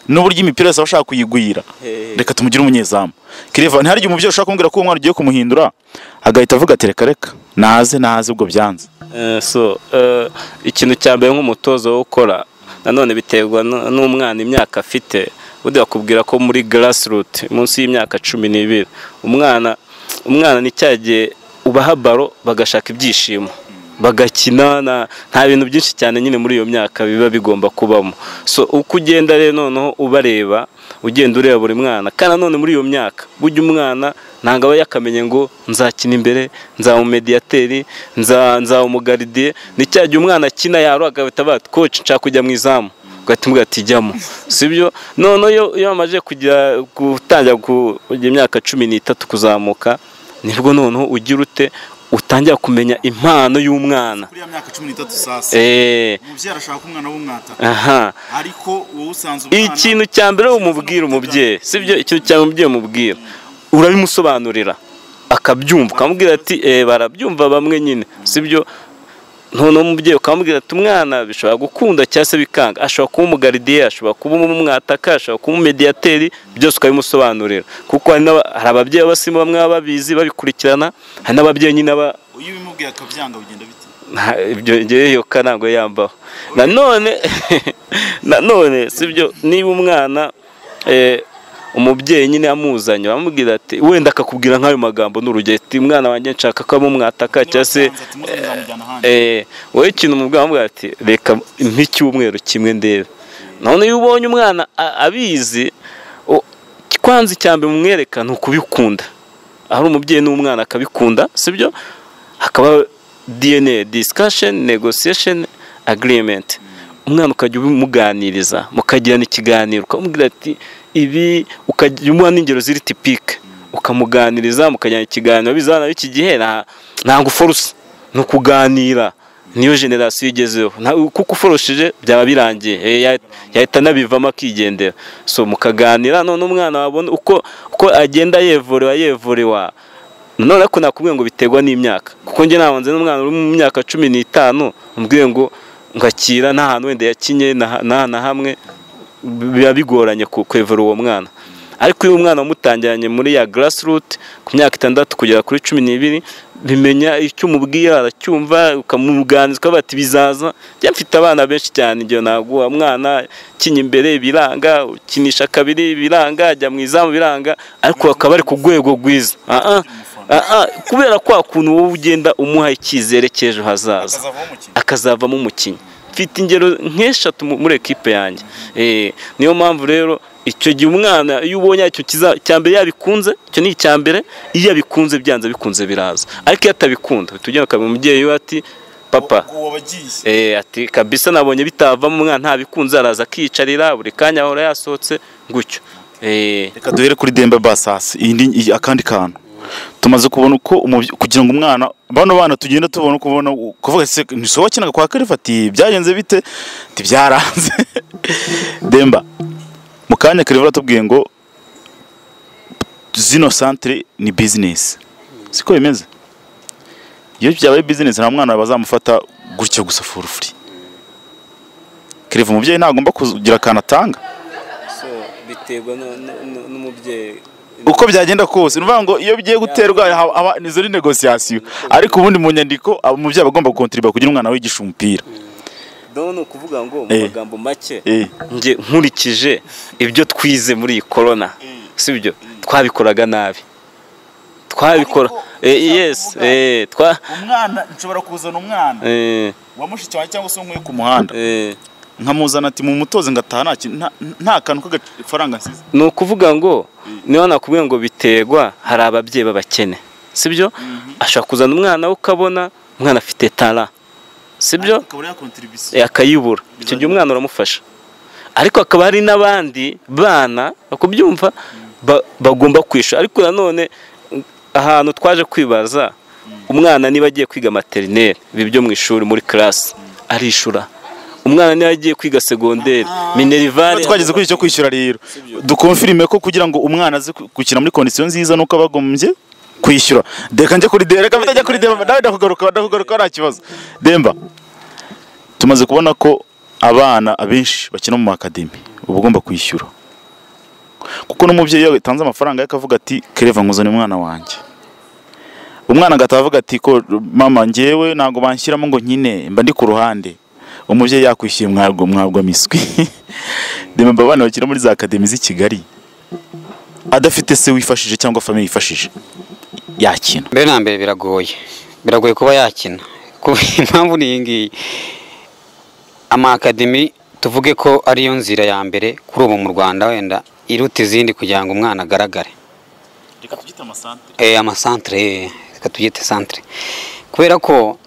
n'uburyo imipira yose aba ashaka kuyigwira reka tumugire umunyezamu kireva ntihari igihe umubyeyi ushobora kumubwira ko uwo mwana ugiye kumuhindura agahita avuga ati reka reka naze naze ubwo byanze Eh, so eh, ikintu cya mbere nk'umutozo wo gukora nanone biterwa n- n'umwana imyaka afite ubundi bakubwira ko muri grassroot munsi y'imyaka cumi n'ibiri umwana umwana ni cya gihe ubaha baro bagashaka ibyishimo bagakina na- nta bintu byinshi cyane nyine muri iyo myaka biba bigomba kubamo so uko ugenda rero noneho ubareba ugenda ureba buri mwana kandi nanone muri iyo myaka burya umwana ntabwo aba yakamenye ngo nzakina imbere nzaba umumediyateri nza- nzaba umugaridiye ni cya gihe umwana akina yaro agahita avuga ati koci nshaka kujya mu izamu ugahita umubwira ati jyamo si byo noneho iyo- iyo bamaze kugira gutangira kugira imyaka cumi n'itatu kuzamuka nibwo noneho ugira ute utangira kumenya impano y'umwana kuri myaka cumi n'itatu Eh, umubyeyi arashaka ko umwana w'umwata aha ariko wowe usanze ikintu cya mbere umubwira umubyeyi sibyo ikintu cya mbere umubyeyi umubwira urabimusobanurira akabyumva ukamubwira ati eh barabyumva bamwe nyine sibyo noneho umubyeyi ukamubwira ati umwana bishobora gukunda cyangwa se bikanga ashobora kuba umugaridiye ashobora kuba umwataka ashobora kuba umumediyateri byose ukabimusobanurira kuko hari n'aba- hari ababyeyi b'abasimu bamwe baba babizi babikurikirana hari n'ababyeyi nyine baba iyo ubimubwiye akabyanga bigenda bite Nta- ibyo ngewe yo ntabwo yambaho nanone nanone si byo niba umwana eh, umubyeyi nyine amuzanye bamubwira ati wenda akakubwira nk'ayo magambo n'urugero ati umwana wanjye nshaka ko amumwataka cyangwa se eh, wowe ikintu umubwira bamubwira ati reka mpa icyumweru kimwe ndebe none iyo ubonye umwana a- abizi o- kwanza icya mbere umwereka ni ukubikunda ahari umubyeyi n'umwana akabikunda sibyo hakaba DNA discussion negotiation agreement umwana ukajya umuganiriza mukagirana ikiganiro ukamubwira ati ibi ukajya umuha n'ingero ziri tipike ukamuganiriza mukagirana ikiganiro bizana b'iki gihe nta ntabwo uforusa ni ukuganira niyo generasiyo igezeho Nta- kuko uforosheje byaba birangiye Eh, ya- yahita anabivamo akigendera so mukaganira none umwana wabona uko uko agenda yevorewa yevorewa none ariko nakubwiye ngo biterwa n'imyaka kuko njye nabanze n'umwana uri mu myaka cumi n'itanu ambwiye ngo ngakira nta hantu wenda yakinye na ha- na na hamwe biba bigoranye ku- kwevura uwo mwana ariko iyo umwana wamutangiranye muri ya grassroot ku myaka itandatu kugera kuri cumi n'ibiri bimenya icyo umubwira aracyumva ukamuganiriza ukavuga ati bizaza njya mfite abana benshi cyane igihe ntabwo uwo mwana ukinya imbere biranga ukinisha kabiri biranga ajya mu izamu biranga ariko bakaba bari ku rwego rwiza Ah, ah, ah, ah, kubera kwa kuntu wowe ugenda umuha icyizere cy'ejo hazaza akazavamo umukinnyi mfite ingero nk'eshatu mu- muri ekipe yanjye Eh, niyo mpamvu rero icyo gihe umwana iyo ubonye icyo kiza icya mbere yabikunze icyo ni icya mbere iyo abikunze byanze bikunze biraza ariko iyo atabikunda uhita ugenda ukabwira umubyeyi we ati papa Eh, ati kabisa nabonye bitavamo umwana ntabikunze araza akiyicarira buri kanya ahora yasohotse gutyo Eh, reka duhere kuri dembe basasi iyi ni- iyi- akandi kantu tumaze kubona uko umubye- kugira ngo umwana bano bana tugenda tubona uko ubona kuvuga se ntisoba wakinaga kwa karifati byagenze bite ati byaranze demba mu kanya kareva aratubwiye ngo zino santire ni bizinesi siko bimeze iyo byabaye bizinesi nta mwana bazamufata gutyo gusa for free kereva umubyeyi ntagomba kugira akantu atanga so biterwa n'umubyeyi uko byagenda kose ni ukuvuga ngo iyo bigiye guterwa haba- haba- ni zori negosiyasiyo ariko ubundi mu nyandiko aba- umubyeyi aba agomba kontiriba kugira umwana wigisha umupira ni ukuvuga ngo mu Eh. magambo make Eh, njye nkurikije ibyo twize muri iyi korona sibyo twabikoraga nabi twabikora Eh, yes eh, twa umwana nshobora kuzana umwana eh, wa mushiki wawe cyangwa se uwo nkuye ku muhanda eh. nkamuzana ati mu mutoze ngataha nta kintu- nta- nta kantu k'agafaranga nsize ni ukuvuga ngo niba nakubwiye ngo biterwa hari ababyeyi b'abakene sibyo ashobora kuzana umwana we ukabona umwana afite tara sibyo akabura ya kontiribisiyo Eh, akayibura icyo gihe umwana uramufasha ariko hakaba hari n'abandi bana kubyumva bagomba kwishyura ariko nanone mm, ahantu twaje kwibaza umwana niba agiye kwiga materineri ibi byo mu ishuri muri karasi arishura umwana niba agiye kwiga segonderi minerivare twageze kuri icyo kwishyura rero dukonfirime ko kugira ngo umwana aze ku- gukina muri kondisiyo nziza nuko aba agombye kwishyura reka njye kuri demba reka mbitajya kuri demba nawe ndakugaruka ndakugaruka nta kibazo demba tumaze kubona ko abana abenshi bakina mu makademi uba ugomba kwishyura kuko n'umubyeyi iyo yatanze amafaranga ye akavuga ati kereva nkuzane umwana wanjye umwana agataha avuga ati ko mama njyewe ntabwo banshyiramo ngo nyine mba ndi ku ruhande umubyeyi yakwishyuye mwabwo mwabwo miswi demba abana bakina muri za akademi z'i kigali adafite se wifashije cyangwa famiye yifashije yakina mbere na mbere biragoye biragoye kuba yakina Ku- impamvu ni iyi ngiyi amakademi tuvuge ko ariyo nzira ya mbere kuri ubu mu rwanda wenda iruta izindi kugira ngo umwana agaragare reka tubyite amasantere Eh, amasantere eh, reka tubyite santere kubera ko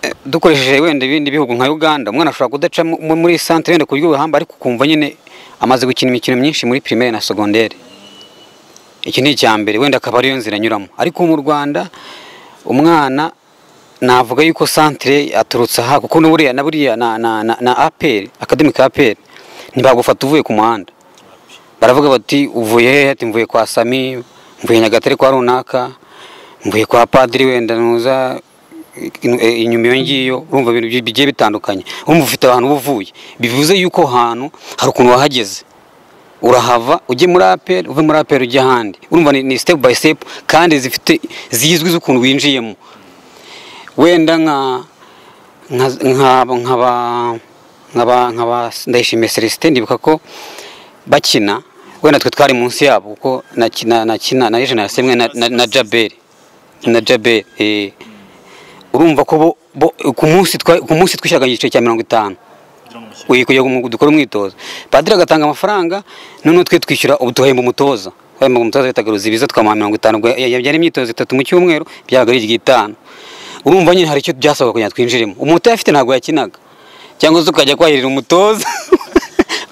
eh, dukoresheje wenda ibindi bihugu nka uganda umwana ashobora kudaca mu- mu- muri santere wenda ku buryo buhamba ariko ukumva nyine amaze gukina imikino myinshi muri primaire na segondere iki ni icya mbere wenda akaba ariyo nzira anyuramo ariko mu rwanda umwana navuga yuko santere aturutse aha kuko n'uburiya na buriya na na na, na aperi akademika aperi ntibagufata uvuye ku muhanda baravuga bati uvuye hehe ati mvuye kwa sami mvuye nyagatare kwa runaka mvuye kwa padiri wenda nuza inu- e, inyuma iyo ngiyo urumva ibintu bi- bigiye bitandukanye urumva ufite ahantu uba uvuye bivuze yuko ahantu hari ukuntu wahageze urahava ujye muri aperi uve muri aperi ujya ahandi urumva ni, ni step by step kandi zifite zizwi z'ukuntu winjiyemo wenda nka nka nka nkaba nkaba nkaba ndayishimiye Celestin ndibuka ko bakina wenda twe twari munsi yabo kuko nakina nakina na Eugene Yasemwe na, na, na Jabel na Jabel eh urumva ko bo, bo ku munsi twa- ku munsi twishyuraga igiciro cya mirongo itanu uyu kugira ngo dukore umwitozo padiri agatanga amafaranga noneho twe twishyura ubu tuhemba umutoza wahemba umutoza bitagaruza ibiza twamaha mirongo itanu ubwo ya- ya- byari imyitozo itatu mu cyumweru byabaga ari iry'itanu urumva nyine hari icyo byasabaga kugira ngo twinjiremo umutoza afite ntabwo yakinaga cyangwa se ukajya kwahirira umutoza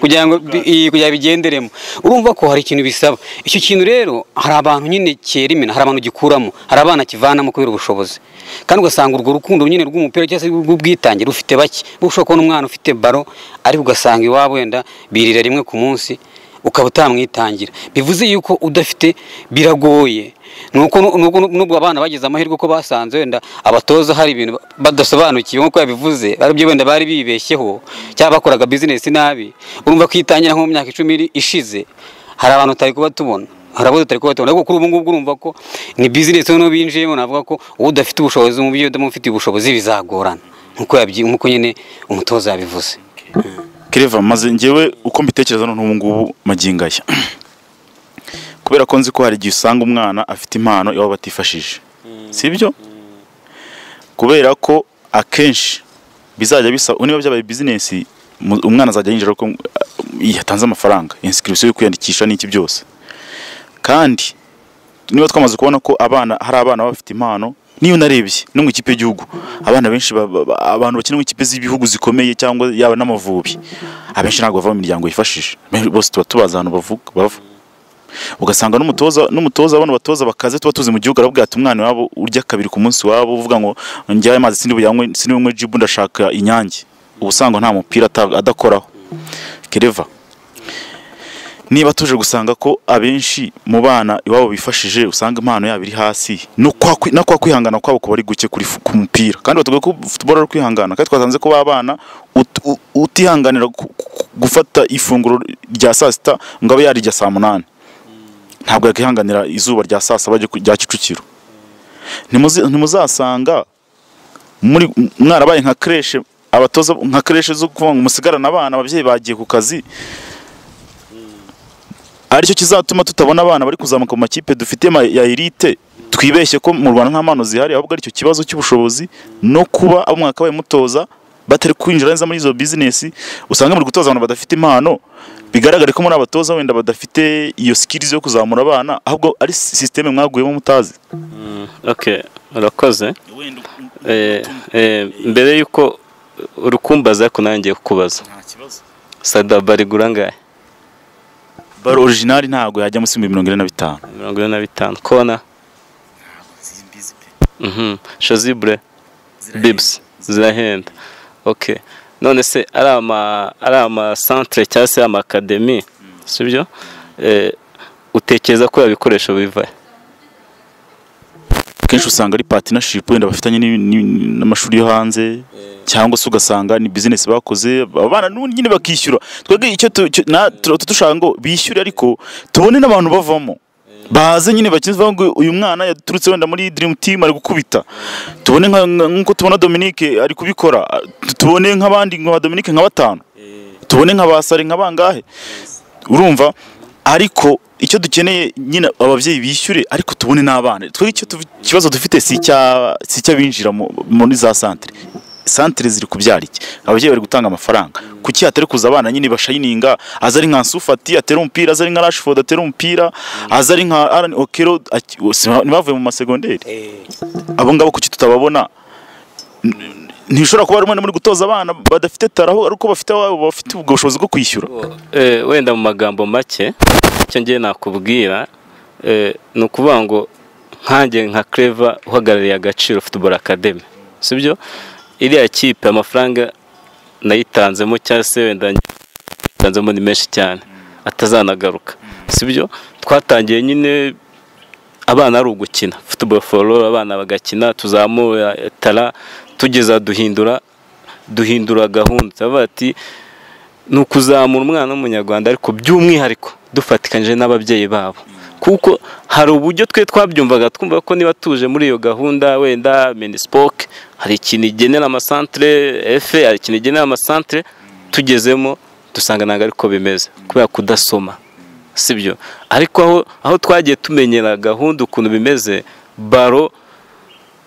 kugira ngo bi- iyi- kugira bigenderemo urumva ko hari ikintu bisaba icyo kintu rero hari abantu nyine cyera imena hari abantu gikuramo hari abana kivanamo kubera ubushobozi kandi ugasanga urwo rukundo nyine rw'umupira cyangwa se rw'ubwitange rufite bake Uba ushobora kubona umwana ufite baro ariko ugasanga iwabo wenda birira rimwe ku munsi ukaba utamwitangira bivuze yuko udafite biragoye nuko nu- nuko nu- nubwo abana bagize amahirwe ko basanze wenda abatoza hari ibintu ba- badasobanukiwe nk'uko yabivuze aribyo wenda bari bibeshyeho cyangwa bakoraga bizinesi nabi urumva kwitangira nko mu myaka icumi iri- ishize hari abantu tutari kuba tubona hari abo tutari kuba tubona ariko kuri ubu ngubu urumva ko ni bizinesi noneho binjiyemo navuga ko uwo udafite ubushobozi umubyeyi udamufitiye ubushobozi bizagorana nk'uko yabyi- nk'uko nyine umutoza yabivuze kereva maze ngewe uko mbitekereza noneho ubu ngubu magingo aya kubera ko nzi ko hari igihe usanga umwana afite impano iwabo batifashije si byo kubera ko akenshi bizajya bisaba niba byabaye bizinesi mu- umwana azajya yinjira ko yatanze amafaranga insikirisiyo yo kwiyandikisha n'iki byose kandi niba twamaze kubona ko abana hari abana baba bafite impano niyo narebye no mu ikipe y'igihugu abana benshi ba- ba- ba- abantu bakina mu ikipe z'ibihugu zikomeye cyangwa yaba n'amavubi abenshi ntabwo bava mu miryango yifashije Benshi- bose tuba tubazi ahantu bavuga bava ugasanga n'umutoza n'umutoza abana batoza bakaze tuba tuzi mu gihugu arabwira ati umwana wabo urya kabiri ku munsi wabo uvuga ngo njyaye amazi sindi buyanywe sindi bunywe jibu ndashaka inyange uba usanga nta mupira ata- adakoraho kereva niba tuje gusanga ko abenshi mu bana iwabo bifashije usanga impano yabo iri hasi no kwa kwi- no kwa kwihangana kwabo kuba ari guke kuri fu- ku mupira kandi batubwiye ko futuboro ari kwihangana kandi twasanze ko b'abana utihanganira gu- gu- gufata ifunguro rya saa sita ngo abe yarirya saa munani ntabwo yakwihanganira izuba rya saa saba ryo ku- rya kicukiro Ntimuzi- ntimuzasanga muri mwarabaye nka kreshe abatoza nka kreshe zo kuvuga ngo musigarane abana ababyeyi bagiye ku kazi aricyo kizatuma tutabona abana bari kuzamuka mu makipe dufite ma- ya elite twibeshye ko mu Rwanda nta mpano zihari ahubwo aricyo kibazo cy'ubushobozi no kuba abo mwakabaye mutoza batari kwinjira neza muri izo bizinesi usanga muri gutoza abantu badafite impano bigaragare ko muri abatoza wenda badafite iyo skills yo kuzamura abana ahubwo ari systeme mwaguyemo mutazi okay urakoze Eh, eh, mbere y'uko urukumbaza ko nangiye kukubaza sadaba rigura angahe baro original ntago yajya munsi y'ibihumbi mirongo ine na bitanu mirongo ine na bitanu kona Mhm. shazibure bibs zirahenda okay none se ari ama ari ama centre cyangwa se ama academy sibyo eh, utekereza ko yabikoresho biva kenshi usanga ari partnership wenda bafitanye n'i- n'i- n'amashuri yo hanze cyangwa se ugasanga ni business bakoze abana n'ubundi nyine bakishyura twebwe icyo tu- cyo- na- tuba dushaka ngo bishyure ariko tubone n'abantu bavamo baze nyine bakina bavuga ngo uyu mwana yaturutse wenda muri dream team ari gukubita tubone nka- nka- nk'uko tubona Dominique ari kubikora tu- tubone nk'abandi nka ba Dominique nka batanu tubone nka basare nka bangahe urumva ariko icyo dukeneye nyine ababyeyi bishyure ariko tubone n'abana twebwe icyo tuvi- ikibazo dufite si icya- si icy'abinjira mu- muri za santere santere ziri kubyara iki ababyeyi bari gutanga amafaranga kuki hatari kuza abana nyine bashayininga aza ari nka sufati atera umupira aza ari nka rashford atera umupira aza ari nka arani okero aki- si- ntibavuye mu masegonderi abo ngabo kuki tutababona N- ntishobora kuba rumwe muri gutoza abana badafite taraho ariko bafite ababo bafite ubwo bushobozi bwo kwishyura Eh, wenda mu magambo make icyo ngiye nakubwira eh, ni ukuvuga ngo nkanjye nka Clever uhagarariye agaciro football academy sibyo iriya kipe amafaranga nayitanzemo cyangwa se wenda nyitanzemo ni menshi cyane atazanagaruka sibyo twatangiye nyine abana ari ugukina football for all abana bagakina tuzamura tara tugeza duhindura duhindura gahunda turavuga ati ni ukuzamura umwana w'umunyarwanda ariko by'umwihariko dufatikanyije n'ababyeyi babo kuko hari uburyo twe twabyumvaga twumva ko niba tuje muri iyo gahunda wenda minispoc hari ikintu igenera amasantere efe hari ikintu igenera amasantere tugezemo dusanga ntabwo ariko bimeze kubera kudasoma sibyo ariko aho aho twagiye tumenyera gahunda ukuntu bimeze baro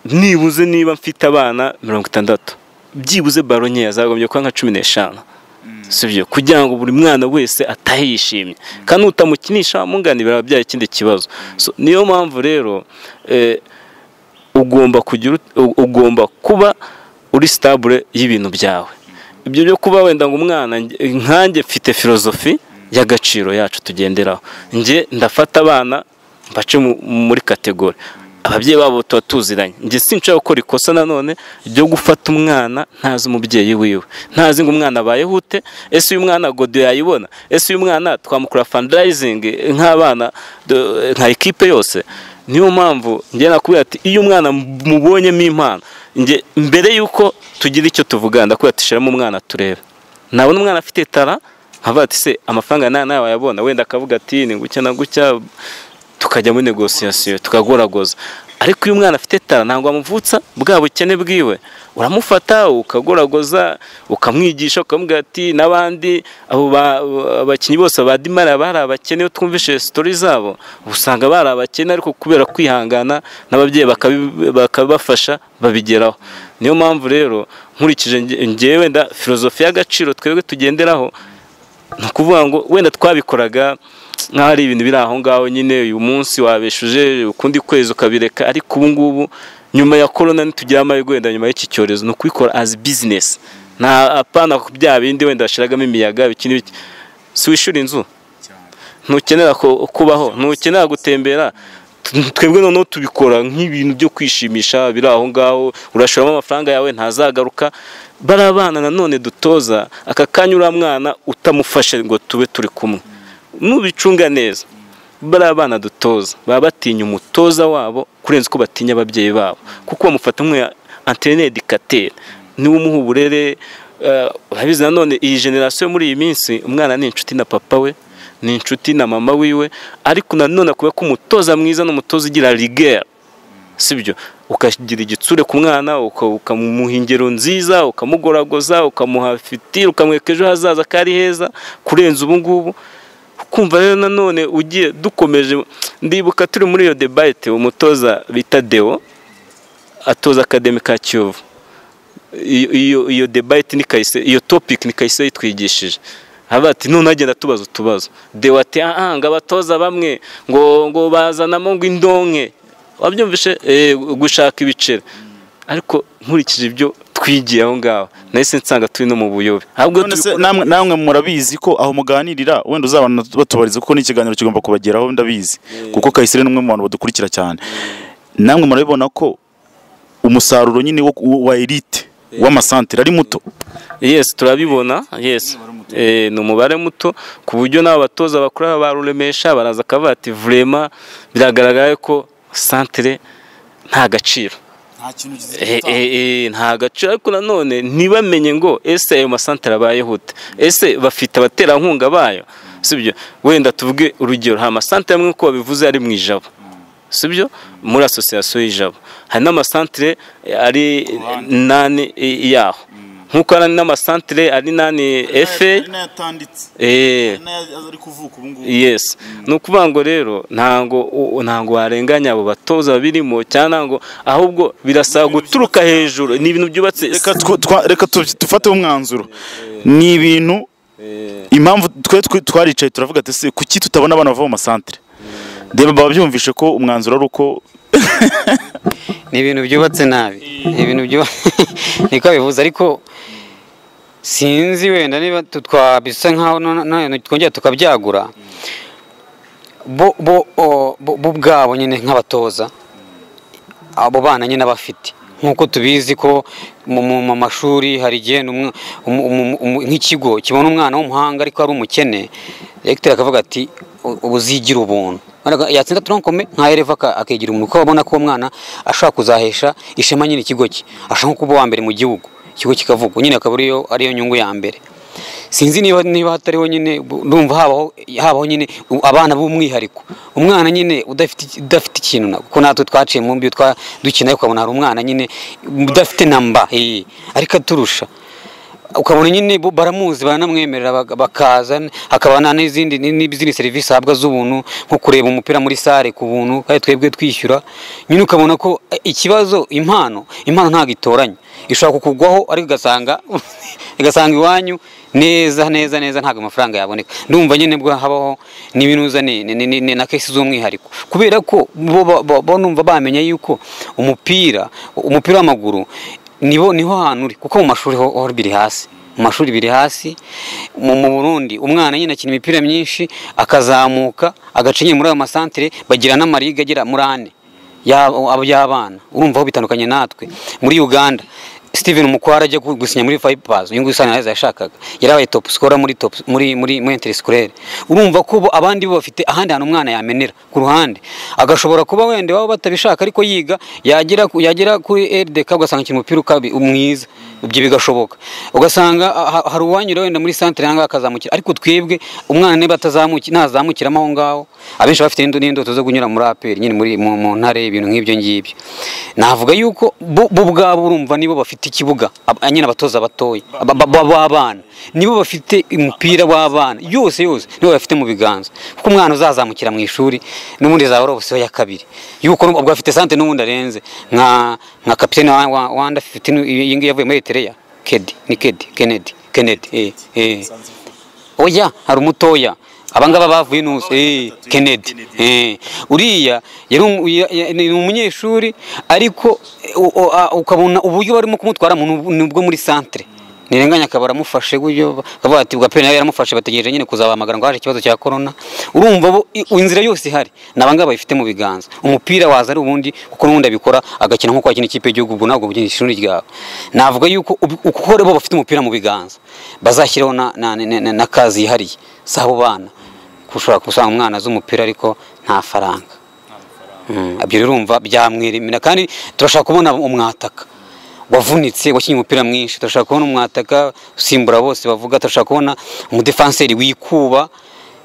nibuze niba mfite abana mirongo itandatu byibuze baro nkeya zagombye kuba nka cumi n'eshanu sibyo kugira ngo buri mwana wese atahe yishimye kandi utamukinisha amungana biraba byari ikindi kibazo So, niyo mpamvu rero eh, ugomba kugira ut- u- ugomba kuba uri sitabure y'ibintu byawe ibyo byo kuba wenda ngo umwana nge- nkanjye mfite filozofi y'agaciro yacu tugenderaho njye ndafata abana mbace mu- muri kategori ababyeyi babo tuba tuziranye njye sinshaka gukora ikosa nanone ryo gufata umwana ntazi umubyeyi wiwe ntazi ngo umwana abayeho ute ese uyu mwana godiyo yayibona ese uyu mwana twamukora fandarayizingi nk'abana do- nka ekipe yose niyo mpamvu njye nakubwira ati iyo umwana mubonyemo impano njye mbere y'uko tugira icyo tuvuga ndakubwira ati shyiramo umwana turebe nabona umwana afite tara nkavuga ati se amafaranga nta nawe wayabona wenda akavuga ati ni gutya na gutya tukajya muri negosiyasiyo tukagoragoza ariko iyo umwana afite tara ntabwo wamuvutsa bwa bukene bwiwe uramufata ukagoragoza ukamwigisha ukamubwira ati n'abandi abo ba- abakinnyi bose ba dimara bari abakene iyo twumvise sitori zabo usanga bari abakene ariko kubera kwihangana n'ababyeyi bakabi- bakabafasha babigeraho niyo mpamvu rero nkurikije nge- ngewe wenda filozofi y'agaciro twebwe tugenderaho ni ukuvuga ngo wenda twabikoraga nk'aho ari ibintu biri aho ngaho nyine uyu munsi wabeshuje ukundi kwezi ukabireka ariko ubu ngubu nyuma ya korona ntitugira amahirwe wenda nyuma y'iki cyorezo ni ukubikora as bizinesi nta apana bya bindi wenda bashyiragamo imiyaga ibiki n'ibiki si wishyura inzu ntukenera ko- kubaho ntukenera gutembera T- twebwe noneho tubikora nk'ibintu byo kwishimisha biri aho ngaho urashoramo amafaranga yawe ntazagaruka bari abana nanone dutoza aka kanya uriya mwana utamufashe ngo tube turi kumwe nubicunga neza bari abana dutoza baba batinya umutoza wabo kurenza uko batinya ababyeyi babo kuko bamufata nk'uya anterinedi kateri niwe umuha uburere eh, urabizi nanone iyi generasiyo muri iyi minsi umwana ni inshuti na papa we ni inshuti na mama wiwe ariko nanone akuba ko umutoza mwiza n'umutoza ugira rigera sibyo ukagira igitsure ku mwana uka- ukamuha ingero nziza ukamugoragoza ukamuha fitiri ukamwereka ejo hazaza ko ari heza kurenza ubu ngubu kumva rero nanone ugiye dukomeje ndibuka turi muri iyo debate umutoza bita deo atoza akademi ka kiyovu iyo iyo- iyo debate ni kahise iyo topic ni kahise yitwigishije haba ati none agenda tubaza utubazo dewa ati "Ah, ah, ngo abatoza bamwe ngo ngo bazanamo ngo indonke wabyumvishe eh, gushaka ibiceri ariko nkurikije ibyo twigiye aho ngaho nahise nsanga turi no mu buyobe ahubwo None se tubikora- namwe namwe murabizi ko aho muganirira wenda uzabana batubariza kuko n'ikiganiro kigomba kubageraho ndabizi kuko Kayisire ni umwe mu bantu badukurikira cyane namwe murabibona ko umusaruro nyine wo- wa elite w'amasantere ari muto yes turabibona yes Eh, ni umubare muto ku buryo n'abo batoza bakuru baruremesha baraza akavuga ati vurema biragaragara ko santere nta gaciro Eh, eh, eh, nta gaciro ariko nanone ntibamenye ngo ese ayo masantere abayeho ute ese bafite abaterankunga bayo sibyo wenda tuvuge urugero hari amasantere amwe nk'uko babivuze ari mu ijabo sibyo muri asosiyasiyo y'ijabo hari n'amasantere ari nani eh, yaho nk'uko hari n'amasantere ari nani efe eh, yes ni ukuvuga ngo rero ntango u- ntango warenganya abo batoza babirimo cyangwa ntango ahubwo birasaba guturuka hejuru ni ibintu byubatse reka tw- twa- reka tu- dufateho umwanzuro ni ibintu impamvu twe twe twaricaye turavuga ati se kuki tutabona abana bava mu masantere reba babyumvishe ko umwanzuro ari uko ni ibintu byubatse nabi ni ibintu byubatse niko bivuze ariko sinzi wenda niba tu- twabisa nk'aho no- no- twongera tukabyagura bo bo o- bo- bo ubwabo nyine nk'abatoza abo bana nyine bafite nk'uko tubizi ko mu mu- mu mashuri hari igihe n'umwa- umu- umu- umu- nk'ikigo kibona umwana w'umuhanga ariko ari umukene regiteri akavuga ati "U- ubu uzigira ubuntu Ariko yatsinda turankome nka ereva aka- akigira umuntu kuko abona ko uwo mwana ashobora kuzahesha ishema nyine ikigo cye ashobora nko kuba uwa mbere mu gihugu ikigo kikavugwa nyine akaba ariyo ariyo nyungu ya mbere sinzi niba niba hatariho nyine bu- ndumva habaho habaho nyine u- abana b'umwihariko umwana nyine udafite iki- udafite ikintu na- kuko natwe twaciye mu mbi twa- dukina ukabona hari umwana nyine udafite namba eh, ariko aturusha ukabona nyine bo baramuzi baranamwemerera baka- bakaza hakabana n'izindi ni- n'izindi serivisi ahabwa z'ubuntu nko kureba umupira muri sare ku buntu kandi twebwe twishyura nyine ukabona ko eh, ikibazo impano impano ntabwo itoranya ishobora kukugwaho ariko ugasanga ugasanga iwanyu neza neza neza ntabwo amafaranga yaboneka ndumva nyine bwo habaho n'iminuza ni- ni- ni- ni- na kesi z'umwihariko kubera ko bo ba- ba- bo numva bamenya yuko umupira umupira w'amaguru nibo niho hantu uri kuko mu mashuri ho ho biri hasi mu mashuri biri hasi mu mu burundi umwana nyine akina imipira myinshi akazamuka agacinya muri ayo masantire bagira n'amariga agera muri ane y'ab- y'abana urumva aho bitandukanye natwe muri uganda steven mukwara ajya gu- gusinya muri fayipasi uyu nguyu usanga neza yashakaga yarabaye topu sikora muri top muri muri muri interisikirere urumva ko bo abandi bo bafite ahandi hantu umwana yamenera ku ruhande agashobora kuba wenda baba batabishaka ariko yiga yagera ku- yagera kuri rdk ugasanga akina umupira ukabi- mwiza ibyo bigashoboka ugasanga ha- hari uwanyura wenda muri santere cyangwa akazamukira ariko twebwe umwana niba atazamuki ntazamukiramo aho ngaho abenshi bafite n'indu- n'indoto zo kunyura muri aperi nyine muri mu mu ntare ibintu nk'ibyo ngibyo navuga yuko bo bo ubwabo urumva nibo bafite ikibuga ab- nyine abatoza batoya ba- ba- ba- b'abana nibo bafite umupira w'abana yose yose nibo bafite mu biganza kuko umwana uzazamukira mu ishuri n'ubundi zaba ari ubusiho ya kabiri yuko ubwo afite sante n'ubundi arenze nka nka kapitene wa wa- wa under 15 iyi ngiyi yavuye muri Eritrea Kedi ni Kedi Kennedy Kennedy eh eh oya hari umutoya abangaba bavuye n'ubusa eh Kennedy eh uriya yari um- ya- ya- ni umunyeshuri ariko eh, u- u- a- ukabona uburyo barimo kumutwara mu nubwo- nubwo muri centre nirenganya akaba aramufashe buryo akavuga ati bwa pena yaramufashe bategereje nyine kuzabahamagara ngo haje ikibazo cya corona urumva bo i- inzira yose ihari ni abangaba bayifite mu biganza umupira waza ari ubundi kuko n'ubundi abikora agakina nk'uko akina ikipe y'igihugu ubwo ntabwo bugenda ishuri ryawe navuga yuko ubu- uko bo bafite umupira mu biganza bazashyiraho na, na, na, na, na kazi yihariye si abo bana ushobora gusanga umwana azi umupira ariko nta faranga Mm, ibyo rero urumva byamwirimira kandi turashaka kubona umwataka wavunitse wakinnye umupira mwinshi turashaka kubona umwataka usimbura bose bavuga turashaka kubona umudefanseri wikuba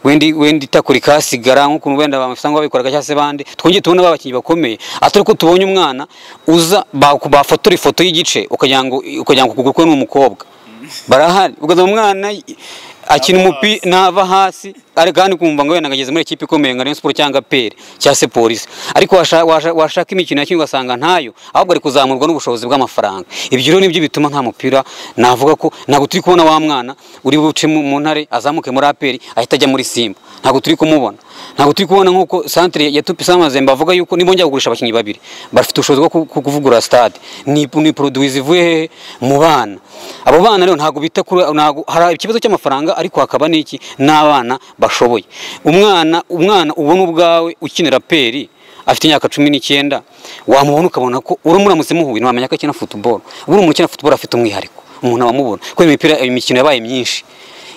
wendi wendi itakurika sigara nk'ukuntu wenda bamufanga babikoraga cyangwa se bandi twongeye tubona babakinnyi bakomeye atari ko tubonye umwana uza baku- bafotora ifoto y'igice ukagira ngo ukagira ngo ukuguru kwe ni umukobwa barahari ukaza umwana akina umupira nava hasi ariko kandi kumva ngo wenda ngageze muri ikipe ikomeye nka Rayon Sport cyangwa PL cyangwa se polisi ariko washa- washa- washaka imikino yakinwa ugasanga ntayo ahubwo ari kuzamurwa n'ubushobozi bw'amafaranga ibyo rero nibyo bituma nta mupira navuga ko ntabwo turi kubona wa mwana uri buce mu mu ntare azamuke muri APR ahita ajya muri Simba ntabwo turi kumubona ntabwo turi kubona nk'uko centre ya Tupi Samazembe avuga yuko nibongera kugurisha abakinnyi babiri bafite ubushobozi bwo ku- ku- kuvugurura stade ni ni produit zivuye hehe? mu bana abo bana rero ntabwo bita kuri ntabwo hari ikibazo cy'amafaranga ariko hakaba n'iki n'abana bashoboye umwana umwana ubona ubwawe ukinira peri afite imyaka cumi n'icyenda wamubona ukabona ko uramutse muhuye ntiwamenya ko akina football ubura umuntu ukina football afite umwihariko umuntu abamubona kuko imipira imikino yabaye myinshi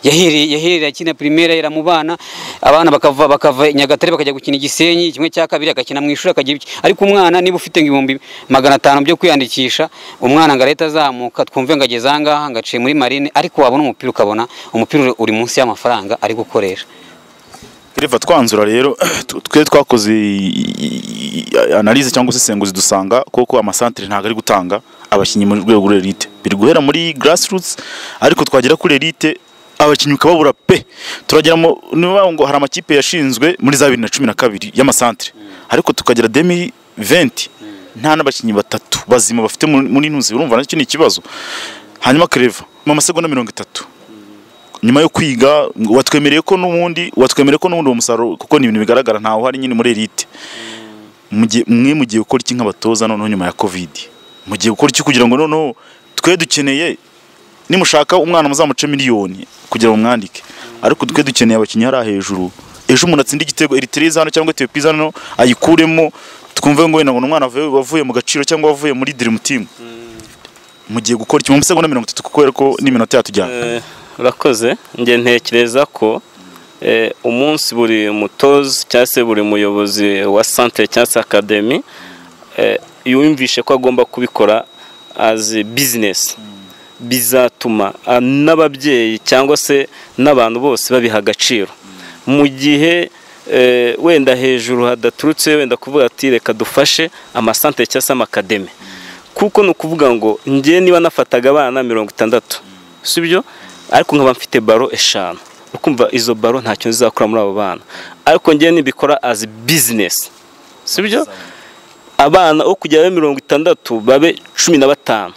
yahereye yahereye akina primera yera mu bana abana bakava bakava Nyagatare bakajya gukina Gisenyi kimwe cya kabiri agakina mu ishuri akagira iki ariko umwana niba ufite ngo ibihumbi magana atanu byo kwiyandikisha umwana ngo arahita azamuka twumve ngo ageze aha ngaha ngo aciye muri marine ariko wabona umupira ukabona umupira uri munsi y'amafaranga ari gukoresha Kereva twanzura rero tu- twe twakoze i- i- i- analyse cyangwa se isenguzi dusanga koko amasantere ntabwo ari gutanga abakinnyi mu rwego rwa elite biri guhera muri grassroots ariko twagera kuri elite abakinnyi ukababura pe turagera mu niba ngo hari amakipe yashinzwe muri za bibiri na cumi na kabiri y'amasantere ariko tukagera demi venti nta n'abakinnyi batatu bazima bafite mu- muri ntuzi urumva nacyo ni ikibazo hanyuma kereva mu masegonda mirongo itatu nyuma yo kwiga watwemereye ko n'ubundi watwemereye ko n'ubundi uwo musaruro kuko ni ibintu bigaragara ntawe uhari nyine muri elite Mu gihe- mwe mu gihe ukora iki nk'abatoza noneho nyuma ya covid mu gihe ukora iki kugira ngo noneho twe dukeneye nimushaka umwana muzamuce miliyoni kugira ngo mwandike ariko twe dukeneye abakinnyi hariya hejuru ejo umuntu atsinda igitego Eritrea iza hano cyangwa Ethiopia iza hano ayikuremo twumve ngo wenda ngo ni umwana wavuye- wavuye mu gaciro cyangwa wavuye muri dream team mu gihe gukora iki mu masegonda mirongo itatu kubera ko n'iminota yatujyana Eh, urakoze njye ntekereza ko eh, umunsi buri mutozi cyangwa se buri muyobozi wa santire cyangwa se akademi eh, yumvishe ko agomba kubikora azi bizinesi bizatuma ah, n'ababyeyi cyangwa se n'abantu bose babiha agaciro mu gihe eh, wenda hejuru hadaturutse wenda kuvuga ati reka dufashe amasantire cyangwa se amakademi kuko ni ukuvuga ngo njye niba nafataga abana mirongo itandatu si byo ariko nkaba mfite baro eshanu ukumva izo baro ntacyo nzakora muri abo bana ariko njye nibikora azi bizinesi si byo abana wo kujya babe mirongo itandatu babe cumi na batanu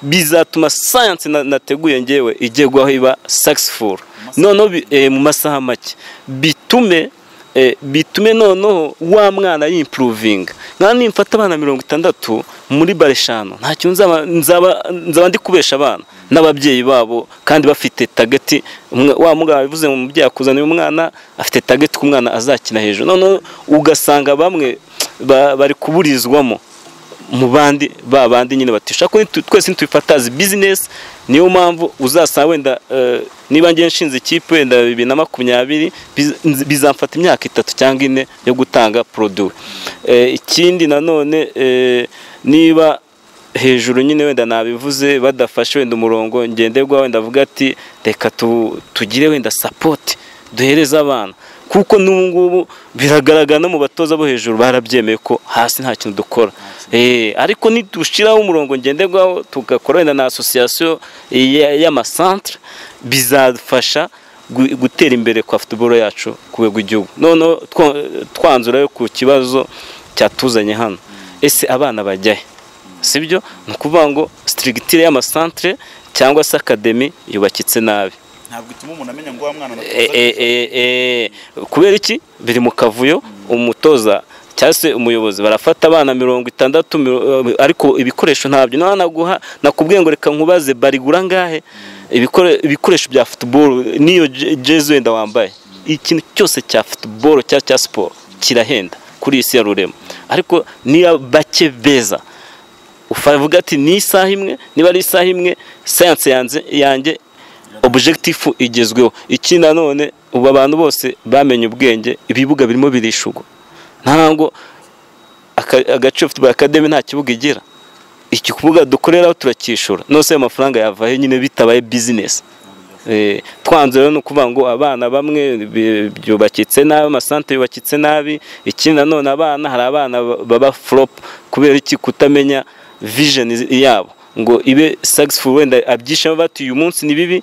bizatuma sayansi na- nateguye ngewe igerwaho iba sakisifuru noneho bi- eh, mu masaha make bitume eh, bitume noneho wa mwana yimpuruvinga nkana nimfata abana mirongo itandatu muri bara eshanu nta kintu nzaba- nzaba- nzaba ndi kubesha abana n'ababyeyi babo kandi bafite tageti umwe- wa mugabo bivuze ngo umubyeyi akuzaniye umwana afite tageti ku mwana azakina hejuru noneho ugasanga bamwe ba- bari kuburizwamo mu bandi ba bandi nyine batisha ko nitu- twese ntitubifata as business niyo mpamvu uzasanga wenda eh, niba ngiye nshinze ikipe wenda bibiri na makumyabiri biz- nz- bizamfata imyaka itatu cyangwa ine yo gutanga produit Eh, ikindi nanone eh, niba hejuru nyine wenda nabivuze badafashe wenda umurongo ngenderwa wenda avuga ati reka tu- tugire wenda support duhereze abana kuko n'ubu ngubu biragaragara no mu batoza bo hejuru barabyemeye ko hasi nta kintu dukora Eh, ariko nidushyiraho umurongo ngenderwaho tugakora wenda na asosiyasiyo ya- y'amasantere bizafasha gu- gutera imbere kwa futuboro yacu ku rwego rw'igihugu noneho two- twanzurayo ku kibazo cyatuzanye hano ese abana bajyahe sibyo ni ukuvuga ngo sitirigitire y'amasantere cyangwa se akademi yubakitse nabi ntabwo ituma umuntu amenya ngo wa mwana na E- e- e- e, kubera iki biri mu kavuyo umutoza cyangwa se umuyobozi barafata abana mirongo itandatu miro- ariko ibikoresho ntabyo nawe naguha nakubwiye ngo reka nkubaze barigura ngahe Ibikore- ibikoresho bya futuboro n'iyo je- jezi wenda wambaye ikintu cyose cya futuboro cyangwa cya siporo kirahenda kuri iyi si ya rurema ariko niyo bake beza ufavuga ati ni isaha imwe niba ari isaha imwe sayanse yanze yanjye objekitifu igezweho iki nanone ubu abantu bose bamenye ubwenge ibibuga birimo birishugwa ntabwo aka- agace futuboro akademi nta kibuga igira iki kubuga dukoreraho turacyishura nose ayo mafaranga yava he nyine bitabaye bizinesi Eh, twanze rero ni ukuvuga ngo abana bamwe bi- byubakitse nabi amasante yubakitse nabi ikindi nanone abana hari abana ba- baba flop kubera iki kutamenya vision izi- yabo ngo ibe successful wenda abyishemo bati uyu munsi ni bibi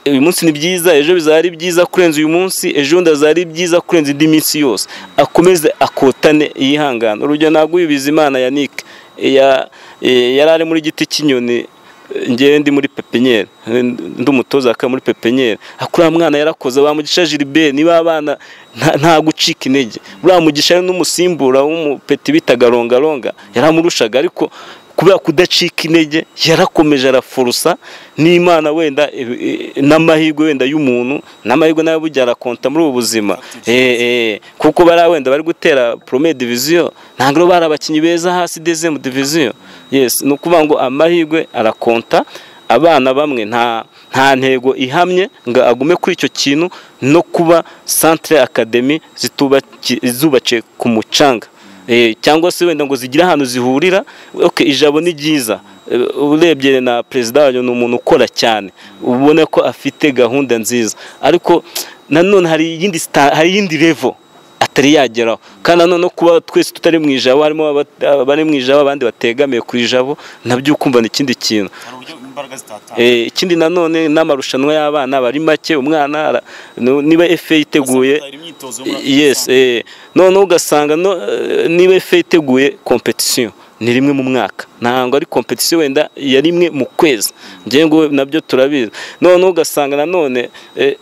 uyu munsi ni byiza ejo bizaba ari byiza kurenza uyu munsi ejo bundi azaba ari byiza kurenza indi minsi yose akomeze akotane yihangane urugero ntabwo uyubiza imana ya nick ya- eh, yari ari muri giti cy'inyoni ngewe ndi muri pepenyeri ndi umutoza akaba muri pepenyeri akuriya mwana yarakoze bamugisha Gilbert niba abana nta- nta gucika intege buriya mugisha ari n'umusimbura w'umupeti bitaga rongaronga yaramurushaga ariko kubera kudacika intege yarakomeje arafurusa n'imana wenda e- e- n'amahirwe wenda y'umuntu n'amahirwe nawe burya arakonta muri ubu buzima Eh, eh, kuko bariya wenda bari gutera prome diviziyo ntabwo rero bari abakinnyi beza hasi dezemu diviziyo yes ni ukuvuga ngo amahirwe arakonta abana bamwe nta nta ntego ihamye ngo agume kuri icyo kintu no kuba centre academy zitubaki- zubakiye ku mucanga Eh, cyangwa se wenda ngo zigire ahantu zihurira okay, ijabo ni ryiza Eh, urebye na perezida wayo ni umuntu ukora cyane ubona ko afite gahunda nziza ariko nanone hari iyindi sta- hari iyindi level atari yageraho kandi nanone no kuba twese tutari mu ijabo harimo aba- abari mu ijabo abandi bategamiye ku ijabo nabyo ukumva ni ikindi kintu hari uburyo imbaraga zitatana Eh, ikindi nanone n'amarushanwa y'abana aba ari make umwana ara- nu- niba efe yiteguye Hari imyitozo yo muri Afurika yes eh, noneho ugasanga no, eh, niba efe yiteguye competition ni rimwe mu mwaka ntabwo ari competition wenda ya rimwe mu kwezi ngewe ngo nabyo turabizi noneho ugasanga nanone eh,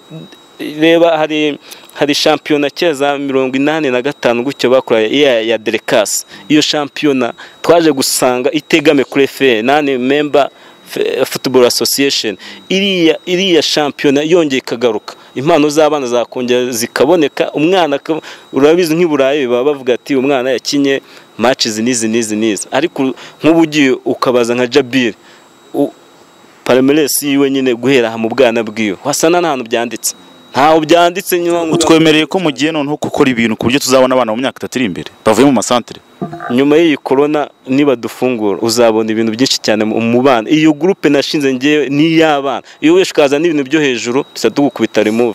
reba hari hari shampiyona kera za mirongo inani na gatanu gutyo bakoreye iya ya derekasi iyo shampiyona twaje gusanga itegame kuri efe nani memba F- football association iriya iriya shampiyona yongeye ikagaruka impano z'abana zakongera zikaboneka umwana aka- urabizi nk'i Burayi baba bavuga ati umwana yakinye match izi n'izi n'izi n'izi ariko nk'ubu ugiye ukabaza nka Jabir u- Palmeiras yiwe nyine guhera aha mu bwana bwiwe wasana nta hantu byanditse ntaho byanditse nyuma ngo- utwemereye ko mugiye noneho gukora ibintu ku buryo tuzabona abana mu myaka itatu iri imbere bavuye mu masantere nyuma y'iyi korona niba dufungura uzabona ibintu byinshi cyane mu- mu bana iyo gurupe nashinze ngewe ni iy'abana iyo wese ukazana ibintu byo hejuru tuza tugukubita remove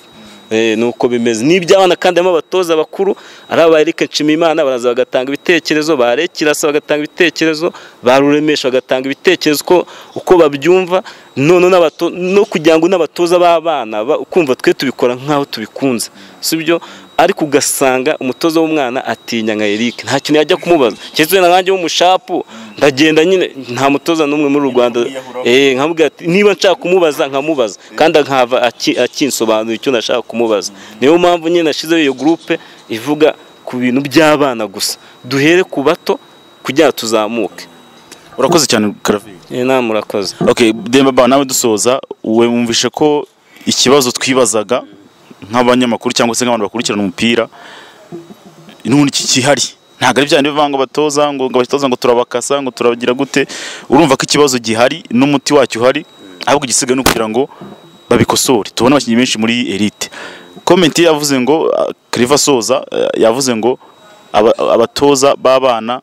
Eh, ni uko bimeze ni iby'abana kandi harimo abatoza bakuru ari aba Eric Nshimiyimana baraza bagatanga ibitekerezo ba Alain Kirasa bagatanga ibitekerezo ba Ruremesha bagatanga ibitekerezo uko, uko babyumva noneho n'abato- no kugira ngo n'abatoza b'abana ba- kumva twe tubikora nk'aho tubikunze si byo ariko ugasanga umutoza w'umwana atinya nka Eric nta kintu yajya kumubaza keretse wenda nkanjye w'umushapu ndagenda nyine nta mutoza n'umwe muri uru Rwanda eh nkamubwira ati niba nshaka kumubaza nkamubaza kandi nkava aki- akinsobanurira icyo nashaka kumubaza niyo mpamvu nyine nashyizeho iyo gurupe ivuga ku bintu by'abana gusa duhere ku bato kugira ngo tuzamuke urakoze cyane Karaveri Eh, namwe murakoze okay demba ba nawe dusoza we wumvishe ko ikibazo twibazaga nk'abanyamakuru cyangwa se nk'abantu bakurikirana umupira n'ubundi ki- kihari ntabwo ari bya bindi bivuga ngo batoza ngo ngo batoza ngo turabakasa ngo turabagira gute urumva ko ikibazo gihari n'umuti wacyo uhari ahubwo igisigaye ni ukugira ngo babikosore tubone abakinnyi benshi muri elite komenti yavuze ngo ah, Claver Soza eh, yavuze ngo aba- abatoza b'abana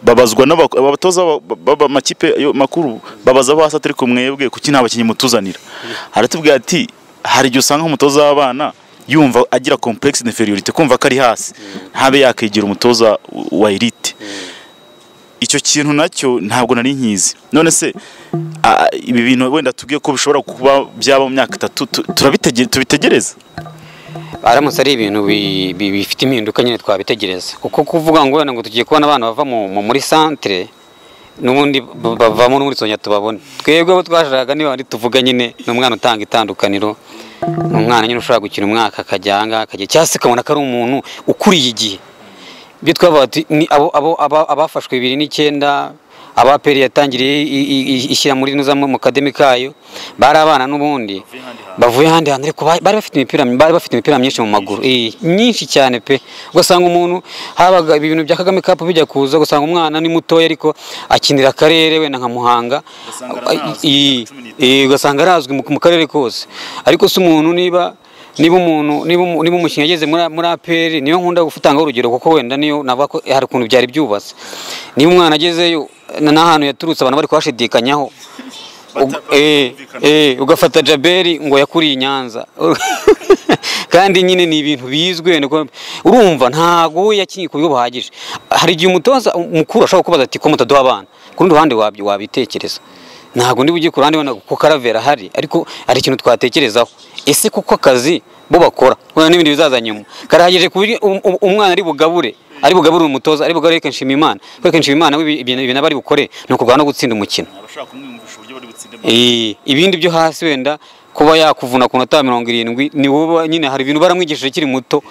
babazwa n'aba- abatoza b'aba- b'amakipe yo- makuru babaza ba satiriko mwebwe kuki nta bakinnyi mutuzanira aratubwira ati hari igihe usanga umutoza w'abana yumva agira complexe d'inferiorité kumva ko ari hasi ntabe yakwegera umutoza wa elite icyo kintu nacyo ntabwo nari nkizi none se a- ibi bintu wenda tubwiye ko bishobora kuba byaba mu myaka itatu tu- turabitege- tubitegereza aramutse ari ibintu bi- bi- bifite impinduka nyine twabitegereza kuko kuvuga ngo wenda ngo tugiye kubona abana bava mu- mu- muri santere n'ubundi b- bavamo n'ubundi tuzongera tubabone twebwe abo twashakaga niba ari tuvuga nyine ni umwana utanga itandukaniro ni umwana nyine ushobora gukina umwaka akajya ahangaha akajya cyangwa se ukabona ko ari umuntu ukuriye igihe ibyo twavuga ati ni abo abo aba- abafashwe bibiri n'icyenda aba peri yatangiriye i- i- i- ishyira muri nuza mu kademi kayo bari abana n'ubundi bavuye ahandi hantu ariko ba- bari bafite imipira bari bafite imipira myinshi mu maguru eh, myinshi cyane pe ugasanga umuntu habaga ibi bintu bya Kagame Cup bijya kuza ugasanga umwana ni mutoya ariko akinira akarere wenda nka Muhanga Eh, eh, ugasanga arazwi mu mu karere kose ariko se umuntu niba niba umuntu niba umu- niba umukinnyi ageze muri muri APR niyo nkunda gutanga urugero kuko wenda niyo navuga ko hari ukuntu byari byubatse niba umwana agezeyo na- n'ahantu yaturutse abantu bari kuhashidikanyaho Ug- eh, eh, ugafata Jaberi ngo yakuriye i Nyanza kandi nyine ni ibintu bizwi wenda ko- urumva ntago we yakinnye ku buryo buhagije hari igihe umutoza mukuru ashobora kubaza ati ko mutaduha abana ku rundi ruhande wabi- wabitekereza ntabwo ndi bujye ku ruhande wenda ko karavera ahari ariko hari ikintu twatekerezaho ese kuko akazi bo bakora wenda n'ibindi bizaza nyuma karahagije ku buryo um- um- umwana ari bugabure ari bugabure umutoza ari bugabure reka nshima imana reka nshima imana we ibi- ibintu ibintu aba ari bukore ni ukurwana no gutsinda umukino Eh, ibindi byo hasi wenda kuba yakuvuna ku nota mirongo irindwi ni wowe nyine hari ibintu baramwigishije akiri muto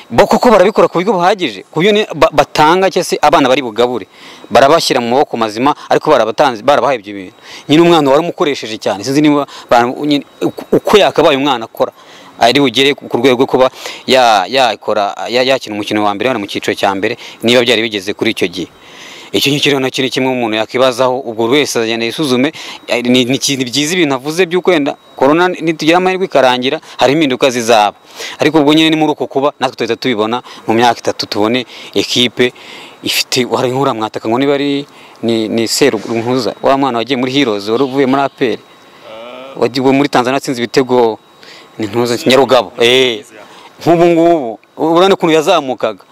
bo kuko barabikora ku buryo buhagije ku buryo ni- ba- batanga cyangwa se abana bari bugabure barabashyira mu maboko mazima ariko barabatanze barabahaye ibyo bintu nyine umwana wari umukoresheje cyane sinzi niba ba- nyine uko- uko yakabaye umwana akora ari bugere ku ku rwego rwo kuba ya- yakora ya- yakina umukino wa mbere wenda mu cyiciro cya mbere niba byari bigeze kuri icyo gihe icyo ngicyo rero nacyo ni kimwe umuntu yakwibazaho ubwo buri wese agenda yisuzume eh, ni ni ikintu byiza ibintu avuze by'uko wenda korona nitugira amahirwe ikarangira hari impinduka zizaba ariko ubwo nyine ni muri uko kuba natwe tuhita tubibona mu myaka itatu tubone ekipe ifite wari nkuramwataka ngo niba ari ni, ni serunkuza wa mwana wagiye muri heroes wari uvuye muri aperi wagiye muri tanzania atsinze ibitego ni ntuza nyarugabo eh nk'ubu ngubu urabona ukuntu yazamukaga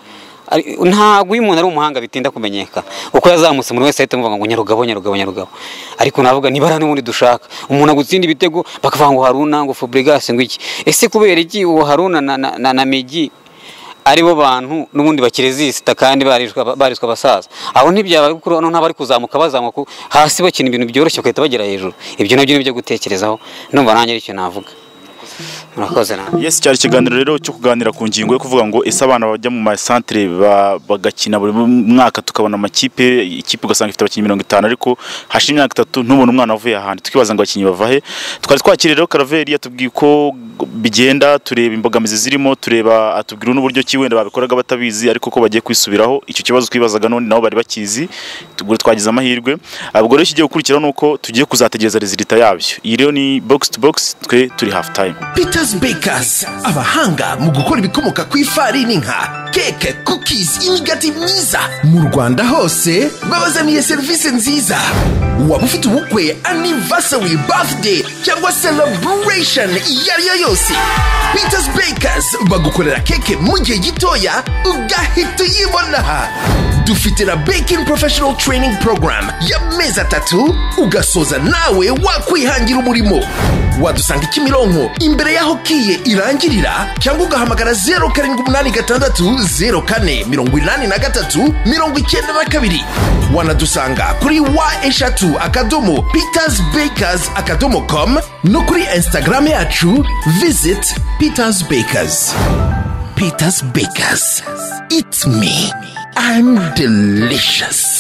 Ari- ntabwo iyo umuntu ari umuhanga bitinda kumenyekana uko yazamutse umuntu wese ahita amuvuga ngo nyarugabo nyarugabo nyarugabo ariko navuga niba hari n'ubundi dushaka umuntu agutsinda ibitego bakavuga ngo haruna ngo fabregas ngo iki ese kubera iki uwo haruna na, na, na, na migi aribo bantu n'ubundi bakirezisita kandi barishwa barishwa abasaza aho ntibyaba kuko none ntabari kuzamuka bazamuka hasi bakina ibintu byoroshye bagahita bagera hejuru ibyo nabyo ni byo gutekerezaho numva nanjye aricyo navuga murakoze namwe Yes cyari ikiganiro rero cyo kuganira ku ngingo yo kuvuga ngo ese abana bajya mu masantere ba- bagakina buri mwaka tukabona amakipe ikipe ugasanga ifite abakinnyi mirongo itanu ariko hashira imyaka itatu ntubona umwana wavuye ahandi tukibaza ngo abakinnyi bava he twari twakiriye rero karaveri yatubwiye uko bigenda tureba imbogamizi zirimo tureba atubwira n'uburyo ki wenda babikoraga batabizi ariko ko bagiye kwisubiraho icyo kibazo twibazaga none nabo bari bakizi tugure twagize amahirwe ubwo rero ikigiye gukurikiraho ni uko tugiye kuzategereza rezilita yabyo iyi rero ni box to box twe turi half time Peters Bakers abahanga mu gukora ibikomoka ku ifarini nka keke cookies imigati myiza mu Rwanda hose babazaniye serivisi nziza waba ufite ubukwe anniversary birthday cyangwa celebration iyo ari yo yose Peters Bakers bagukorera keke mu gihe gitoya ugahita uyibona aha dufite na baking professional training program y'amezi atatu ugasoza nawe wakwihangira umurimo wadusanga kimironko imbere y'aho kiye irangirira cyangwa ugahamagara zeru karindwi umunani gatandatu zeru kane mirongo inani na gatatu mirongo icyenda na kabiri wanadusanga kuri wa eshatu akadomo peters bakers akadomo com no kuri instagram yacu visit peters bakers peters bakers it's me i'm delicious